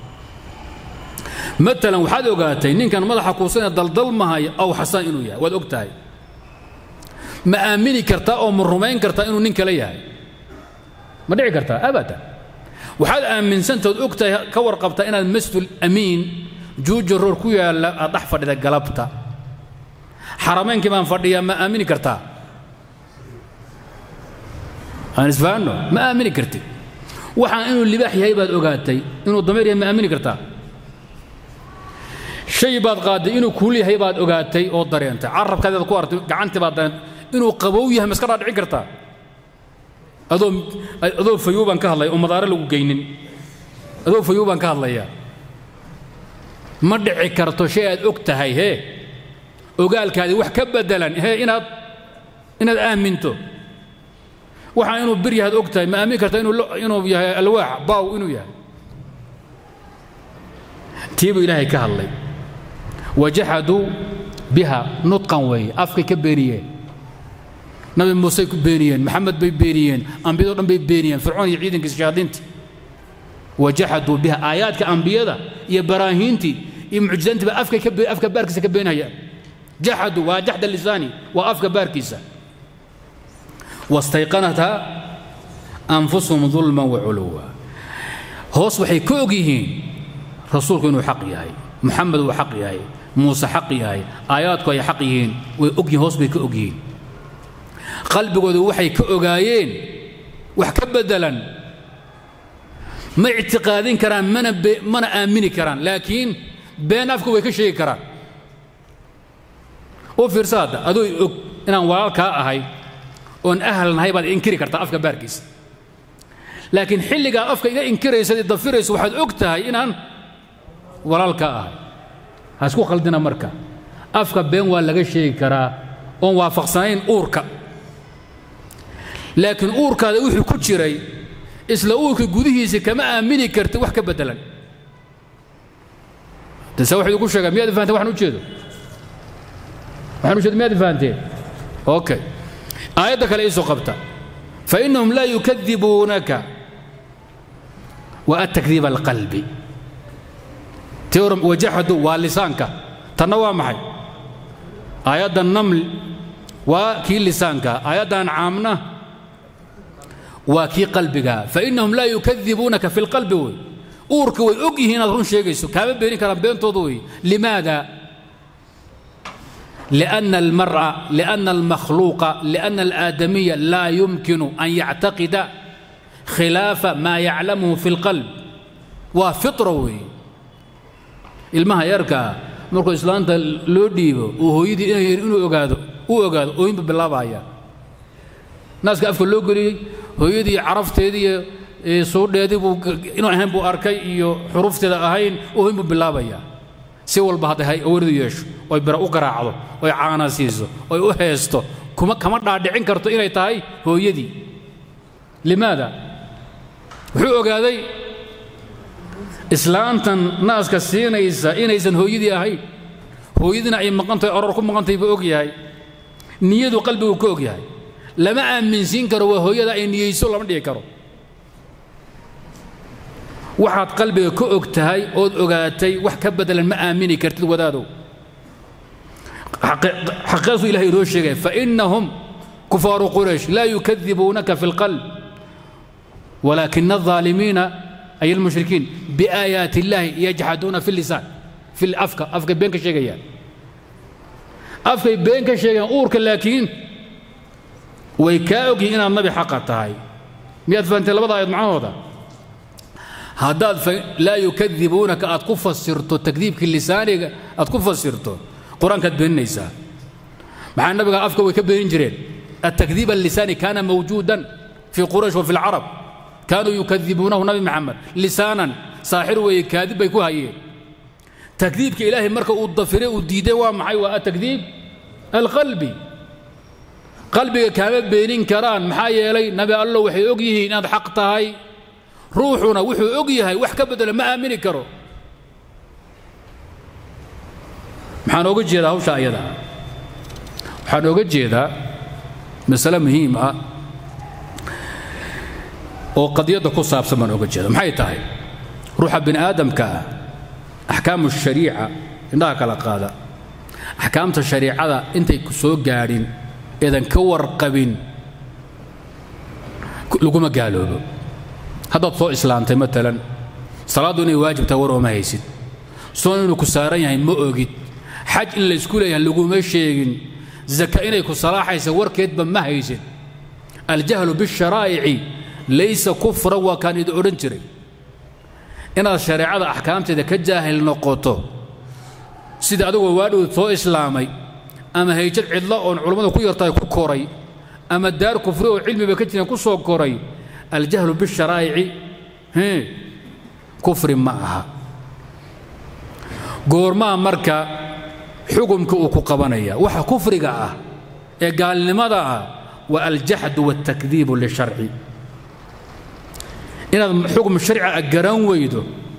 maalan waxaad ogaatay ninkan madaxa kuusanee daldalmahaya aw xasaan inuu yahay waad og tahay ma aamini kartaa oo ma rumayn kartaa inuu nin kale yahay ma dhici kartaa abadan waxaad aaminsantaod og tahay ka warqabtaa inaad masjidul amiin juuja roor ku yaalla aad dhex fadhida galabta xarameynkii baan fadhiyaa ma aamini kartaa aan isfahanno ma aamini kartid waxaan inuu libaax yahay baad ogaatay inuu dameer yahay ma aamini kartaa shay baad qaaday inuu kuul yahay baad ogaatay oo dareentay carabkaadaad ku artay gacantii baad dareentay inuu qabow yahay ma iska dhaadhicin kartaa adoo adoo fayow baan ka hadlaya oo madaare lagu geynin adoo fayow baan ka hadlayaa ma dhici karto shay aad og tahay hee ogaalkaadii wax ka beddelan hee inaad inaad aaminto waxaa inuu bir yahaad og tahay ma aamin karta inuu inuu yahay alwaax baaw inuu yahay tii buu ilaahay ka hadlay wajaxaduu biha nudqan weeye afkay ka beeniyeen nabi muusey ku beeniyeen maxamed bay beeniyeen ambiyado dhan bay beeniyeen fircoon iyo ciidankiisa shayaadiintii wajaxaduu biha aayaadka ambiyada iyo baraahiintii iyo mucjizaantii baa afka afka baarkiisa ka beenhayaan jaxaduu waa jaxda lisaani waa afka baarkiisa wastayqanatha anfusuhum dulman waculuwa hoos waxay ka og yihiin rasuulku inuu xaq yahay muxamed uu xaq yahay muuse xaq yahay aayaadku ay xaq yihiin way og yihiin hoos bay ka og yihiin qalbigoodu waxay ka ogaayeen wax ka beddelan ma ictiqaadin karaan mana mana aamini karaan laakiin been afka way ka sheegi karaan u fiirsa hadda adoo og inaan walaalkaa ahay oon ahal nahay baad inkiri kartaa afka baarkiisa laakiin xilligaa afka iga inkiraysa i dafirayso waxaad og tahay inaan walaalkaa ahay ha isku khaldina marka afka been waa laga sheegi karaa oon waafaqsanayn uurka laakiin uurkaada wuxuu ku jiray isla uurka gudihiisa kama aamini karti wax ka beddelan dase waxay ugu sheegaa miyaad fahanteen waxaan u jeedo waxaan u jeedo miyaad fahanteen okay aayadda kale iisoo qabta fainahum laa yukadibuunaka wa atakdiib alqalbi teoram wajaxadu waa lisaanka tanna waa maxay aayadda naml waa kii lisaanka aayaddan caamna waa kii qalbiga fainahum laa yukadibuunaka fi lqalbi wey uurka way og yihiin inaad run sheegayso kaama beenin karaan beentooda wey limaada لأن المرء لأن المخلوق لأن الآدمي لا يمكن أن يعتقد خلاف ما يعلمه في القلب وفطروي ilmaha yarkaa markuu islaanta loo dhiibo uu hooyadii inuu ogaado uu ogaado ooyinba bilaabaya naaska afka loo geliyey hooyadii carafteedii iyo suudheedii buu inuu ahayn buu arkay iyo xurufteeda ahayn ooyinbuu bilaabaya si walba hadday awardu yeesho oy bira u garaacdo oy caana siiso oy u heesto kuma kama dhaadhicin karto inay tahay hooyadii limaada wuxuu ogaaday islaantan naaska siinaysa inaysan hooyadii ahayn hooyadiina ay maqantahay oror ku maqantahay buu og yahay niyadu qalbigu ka og yahay lama aaminsiin karo waa hooyada ay niyeyso lama dhigi karo waxaad qalbiga ka og tahay ood ogaatay wax ka beddelan ma aamini kartid wadaadow xaqiiqaasuu ilahay inoo sheegaya fainahum kufaaru quraysh laa yukadibuunaka fi اlqalb walaakina الظaalimiina ay almushrikiin biaayaati illaahi yajxaduuna fi lisaan fi afka afkay been ka sheegayaan afkay been ka sheegayaan uurka laakiin way kaa ogyihin inaad nabi xaqa tahay miyaad fahamtay labada aayad macnahooda haddaad laa yukadibuunaka aad ku fasirto takdiibkii lisaaniga aad ku fasirto qur-aankaad beeninaysaa maxaa nabiga afka way ka beenin jireen التكذيب اللساني كان موجودا في قريش وفي العرب كانوا يكذبونه نبي محمد لسانا ساحر ويكاذب بيكو هاي تكذيبك إلهي مركا الضفري وديدي ومحي وتكذيب القلبي قلبي كان بينين كران محايا يلي نبي الله وحي أقيه إن حق هاي روحنا وحي أقيه وحكا بدل ما آمني كرو maxaan oga jeedaa hawsha ayada waxaan oga jeedaa masale muhiim ah oo qadiyadda ku saabsan baan oga jeeda maxay tahay ruuxa bini aadamka ah axkaamu shariica indhaha kala qaada axkaamta shariicada intay ku soo gaadhin eedan ka warqabin laguma gaaloobo haddaad soo islaamtay matalan salaaddu inay waajib tahay war ooma haysid soon inuu ku saaran yahay ma ogid xaj in laysku leeyahay laguma sheegin zaka inay ku salaaxaysa warkeedba ma haysid aljahlu bisharaa'ici laysa kufran waa kaan idin odhan jiray inaad shareecada axkaamteeda ka jaahil noqoto sida adigoo waadhow soo islaamay ama hayjad cidlo oon culammadu ku yartahay ku koray ama daar kufri oo cilmiba ka jiran ku soo koray aljahlu bisharaa'ici kufri ma aha goormaa marka xukumka uu ku qabanaya waxa kufriga ah ee gaalnimada ah waa aljaxdu wاltakdiibu lisharci inaad xukm sharci ah garan weydo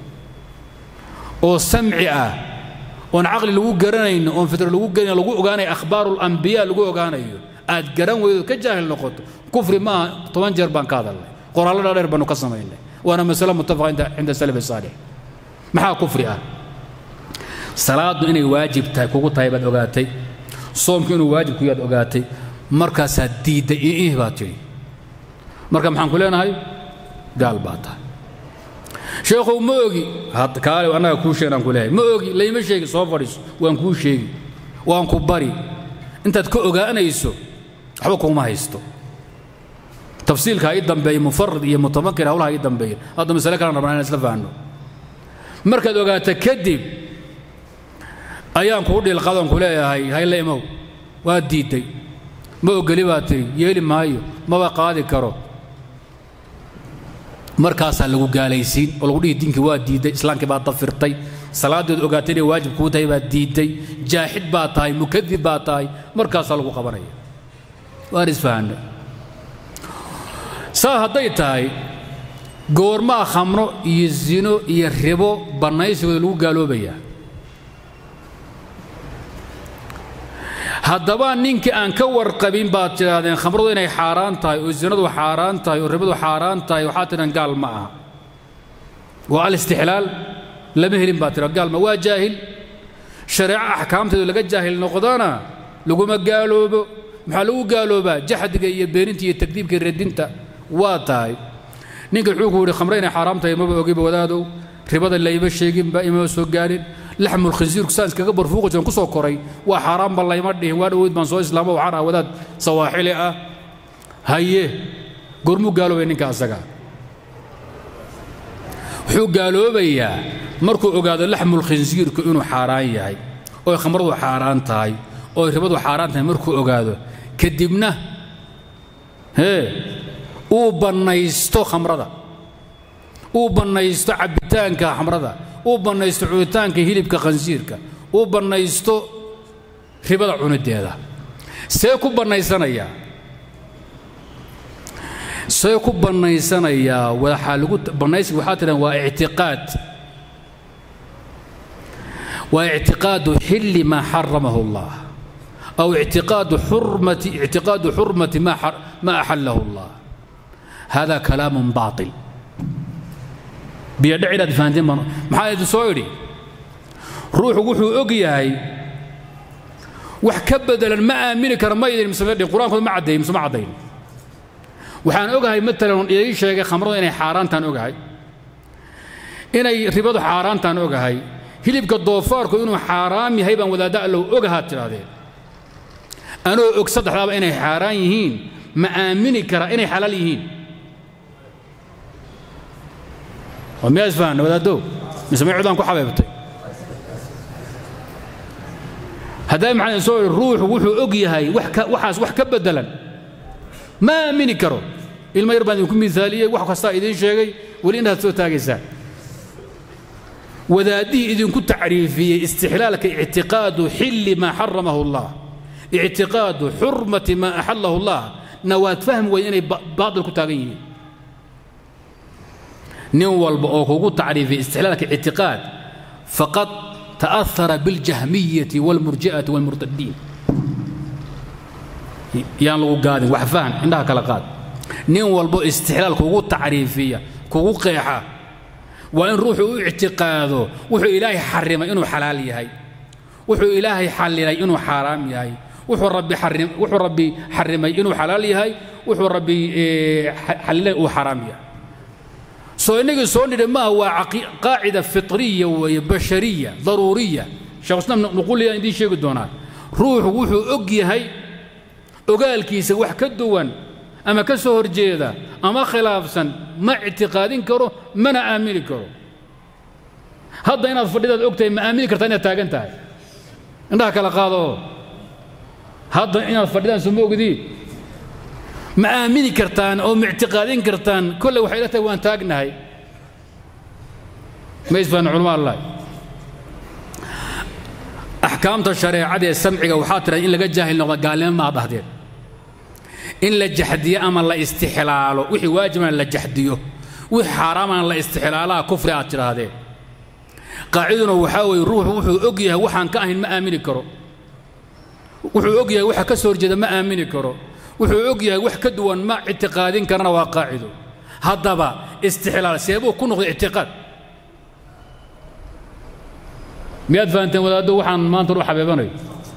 oo samci ah oon caqli lagu garanayno oon fitro lagu garanayn lagu ogaanayo akhbaaru اlambiya lagu ogaanayo aad garan weydo ka jaahil noqoto kufri ma aha toban jeer baan ka hadalnay qoraallo dhaadheer baanu ka samaynay waana masale mutafaqa cinda salaf saalix maxaa kufri ah salaaddu inay waajib tahay kugu tahay baad ogaatay soomku inuu waajib ku yaad ogaatay markaasaad diidday iih baad tidhi marka maxaan ku leenahay gaal baa tahay sheekhow ma ogi kaale annaga kuu sheegan aan ku leeyahay ma ogi layma sheegi soo fadhiiso waan kuu sheegi waan ku bari intaad ka ogaanayso waxba kuma haysto tafsiilka ha ii dambeeya mufarid iyo mutamakir hawlaha ii dambeeya hadda masale kalan rabnaa inaan isla fahanno markaad ogaato kadib ayaan kuu dhilqadoon ku leeyahay hayle imow waa diidday ma ogeli baa tiri yeeli maayo maba qaadi karo markaasaa lagu gaalaysiin oo lagu dhihi diinkii waa diidday islaamkii baa dafirtay salaadeed ogaatay inay waajib kuu tahay baad diidday jaaxid baa tahay mukadib baa tahay markaasaa lagu qabanaya waan isfahanay saa hadday tahay goormaa khamro iyo zino iyo ribo bannaysigooda lagu gaaloobayaa haddaba ninkii aan ka warqabin baad tidhaahdeen khamradu inay xaaraan tahay oo zinadu xaaraan tahay oo ribadu xaaraan tahay waxaad tidhahan gaal ma aha waa alistixlaal lama helin baad tidha gaal ma waa jaahil shareeco axkaamteedu laga jaahil noqdana laguma gaaloobo maxaa lagu gaaloobaa jaxdiga iyo beeninta iyo takdiibka iyo radinta waa tahay ninka wuxuu ku yidhi khamre inay xaaraam tahay maba ogiba wadaadow ribada layma sheeginba imama soo gaarin laxmul khinsiirku saan iskaga barfuuqi jiran ku soo koray waa xaaraanba layma dhihin waa dhoweyd baan soo islaamo waxaan ah wadaad sawaaxili ah haye goormuu gaaloobay ninka asaga wuxuu gaaloobayaa markuu ogaado laxmul khinsiirku inuu xaaraan yahay oo khamradu xaaraan tahay oo ribadu xaaraan tahay markuu ogaado kadibna hee uu bannaysto khamrada uu bannaysto cabbitaanka khamrada uu bannaysto cunitaanka hilibka khansiirka uu bannaysto ribada cunideeda see ku bannaysanayaa see ku bannaysanayaa waxaa lagu bannaysiga waxaa tidhahan waa ictiqaad waa ictiqaadu xilli maa xaramahu allah aw ictiqaadu xurmati ictiqaadu xurmati ma ma axallahu allah hada kalaamun baatil biyadhac inaad fahanteen baan maxaa idin soo idhi ruuxu wuxuu og yahay wax ka bedelan ma aamini kara ma idin misme dhin qur-aankooda ma caddeey mise ma caddayn waxaan ogahay matalan ii sheegay khamrada inay xaaraantaan ogahay inay ribadu xaaraantaan ogahay hilibka doofaarku inuu xaaraam yahay baan wadaadda allow ogahaad tidhaahdeen anoo og saddexdaaba inay xaaraan yihiin ma aamini kara inay xalaal yihiin waa miyaa isfahanna wadaaddow mise may cudaan ku xabeebtay haddaa maxaa soo ihi ruuxu wuxuu og yahay waxaas wax ka beddelan ma aamini karo ilmo yar baan idinku miaaliyey wax kastaa idiin sheegay weli inaad soo taagaysaan wadaaddihii idinku tacriifiyey istixlaalka ictiqaadu xilli maa xaramahu allah ictiqaadu xurmati maa axallahu allah na waad fahmi weyn inay baatil ku taagan yihiin nin walba oo kugu tacriifiyey istixlaalka ictiqaad faqad ta'ahara biاljahmiyati wاlmurji'ati wاlmurtadiin yaan lagu gaadin wax fahan indhaha kala qaad nin walbo istixlaal kugu tacriifiya kugu qeexa waa in ruuxu u ictiqaado wuxuu ilaahay xarimay inuu xalaal yahay wuxuu ilaahay xallilay inuu xaaraam yahay wuxuu rabbi wuxuu rabbi xarimay inuu xalaal yahay wuxuu rabbi xallilay uu xaaraam yahay soo innagii soo nidhi maaha waa qaacida fitriya weeye bashariya daruuriya sheekh islaam nuquliya idiin sheegi doonaa ruuxu wuxuu og yahay ogaalkiisa wax ka duwan ama ka soo horjeeda ama khilaafsan ma ictiqaadin karo mana aamini karo hadda inaad fadhidaad og tahay ma aamini kartaa inaad taagan tahay indhaha kala qaado hadda inaad fadhidaan soo ma ogdiin ma aamini kartaan oo ma ictiqaadin kartaan kolle waxay la tahay waan taagnahay ma isfahan culama allah axkaamta shareecada ee samciga waxaa tiraa in laga jaahil noqda gaalnimo maa dhahdeen in la jaxdiyo ama la istixlaalo wixii waajibana la jaxdiyo wixii xaaraamana la istixlaalaha kufri aad tidhaahdeen qaaciduna waxaa weeye ruuxu wuxuu og yahay waxaan ka ahayn ma aamini karo wuxuu og yahay waxa ka soo horjeeda ma aamini karo wuxuu og yahay wax ka duwan ma ictiqaadin karana waa qaacido haddaba istixlaal seebuu ku noqday ictiqaad miyaad fahanteen wadaaddo waxaan maanta u xabeebanayo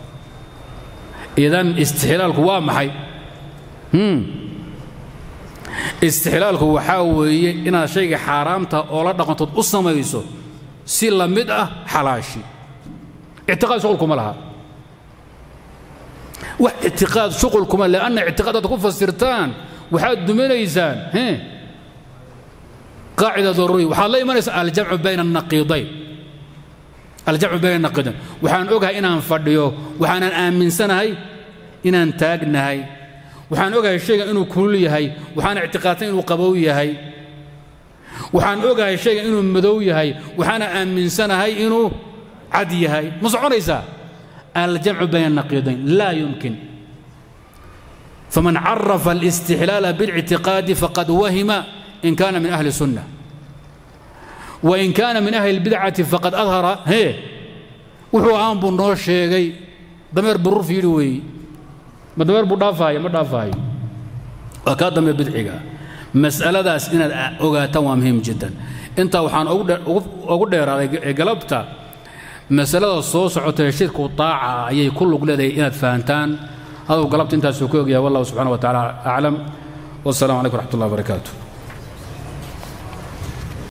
idan istixlaalku waa maxay istixlaalku waxaa weeye inaad shayga xaaraamta oo la dhaqantood u samayso si la mid ah xalaashi ictiqaad shuqulkuma laha wax ictiqaad shuqulkuma leanna ictiqaad aad ku fasirtaan waxaad duminaysaan qaacida daruuriya waxaad la imanaysaa aljamcu bayna annaqiidayn aljamcu bayna annaqiidayn waxaan ogahay inaan fadhiyo waxaanan aaminsanahay inaan taagnahay waxaan ogahay shaygan inuu kulul yahay waxaan ictiqaadsan inuu qabow yahay waxaan ogahay shaygan inuu madow yahay waxaana aaminsanahay inuu cad yahay ma soconaysaa aljamcu bayna الnaqiidayn laa yumkin faman carafa الاstixlaala bاlاctiqaadi faqad wahima in kana min ahli الsunة wain kana min ahli اlbidcati faqad adhara hee wuxuu ahaan buu noo sheegay dameer bururf yidhi weeye ma dameer buu dhaafaayo ma dhaafaayo waa kaa dambe bidciga mas'aladaas inaad ogaataan waa muhiim jiddan intaa waxaan ugu dheeraaday galabta masalada soo socotay shirku taaca ayay ku lug leedahay inaad fahantaan haduu galabta intaasuu ka ogyahay wallahu subxana wa tacala aclam wasalaamu calaykum raxmat ullah barakaatu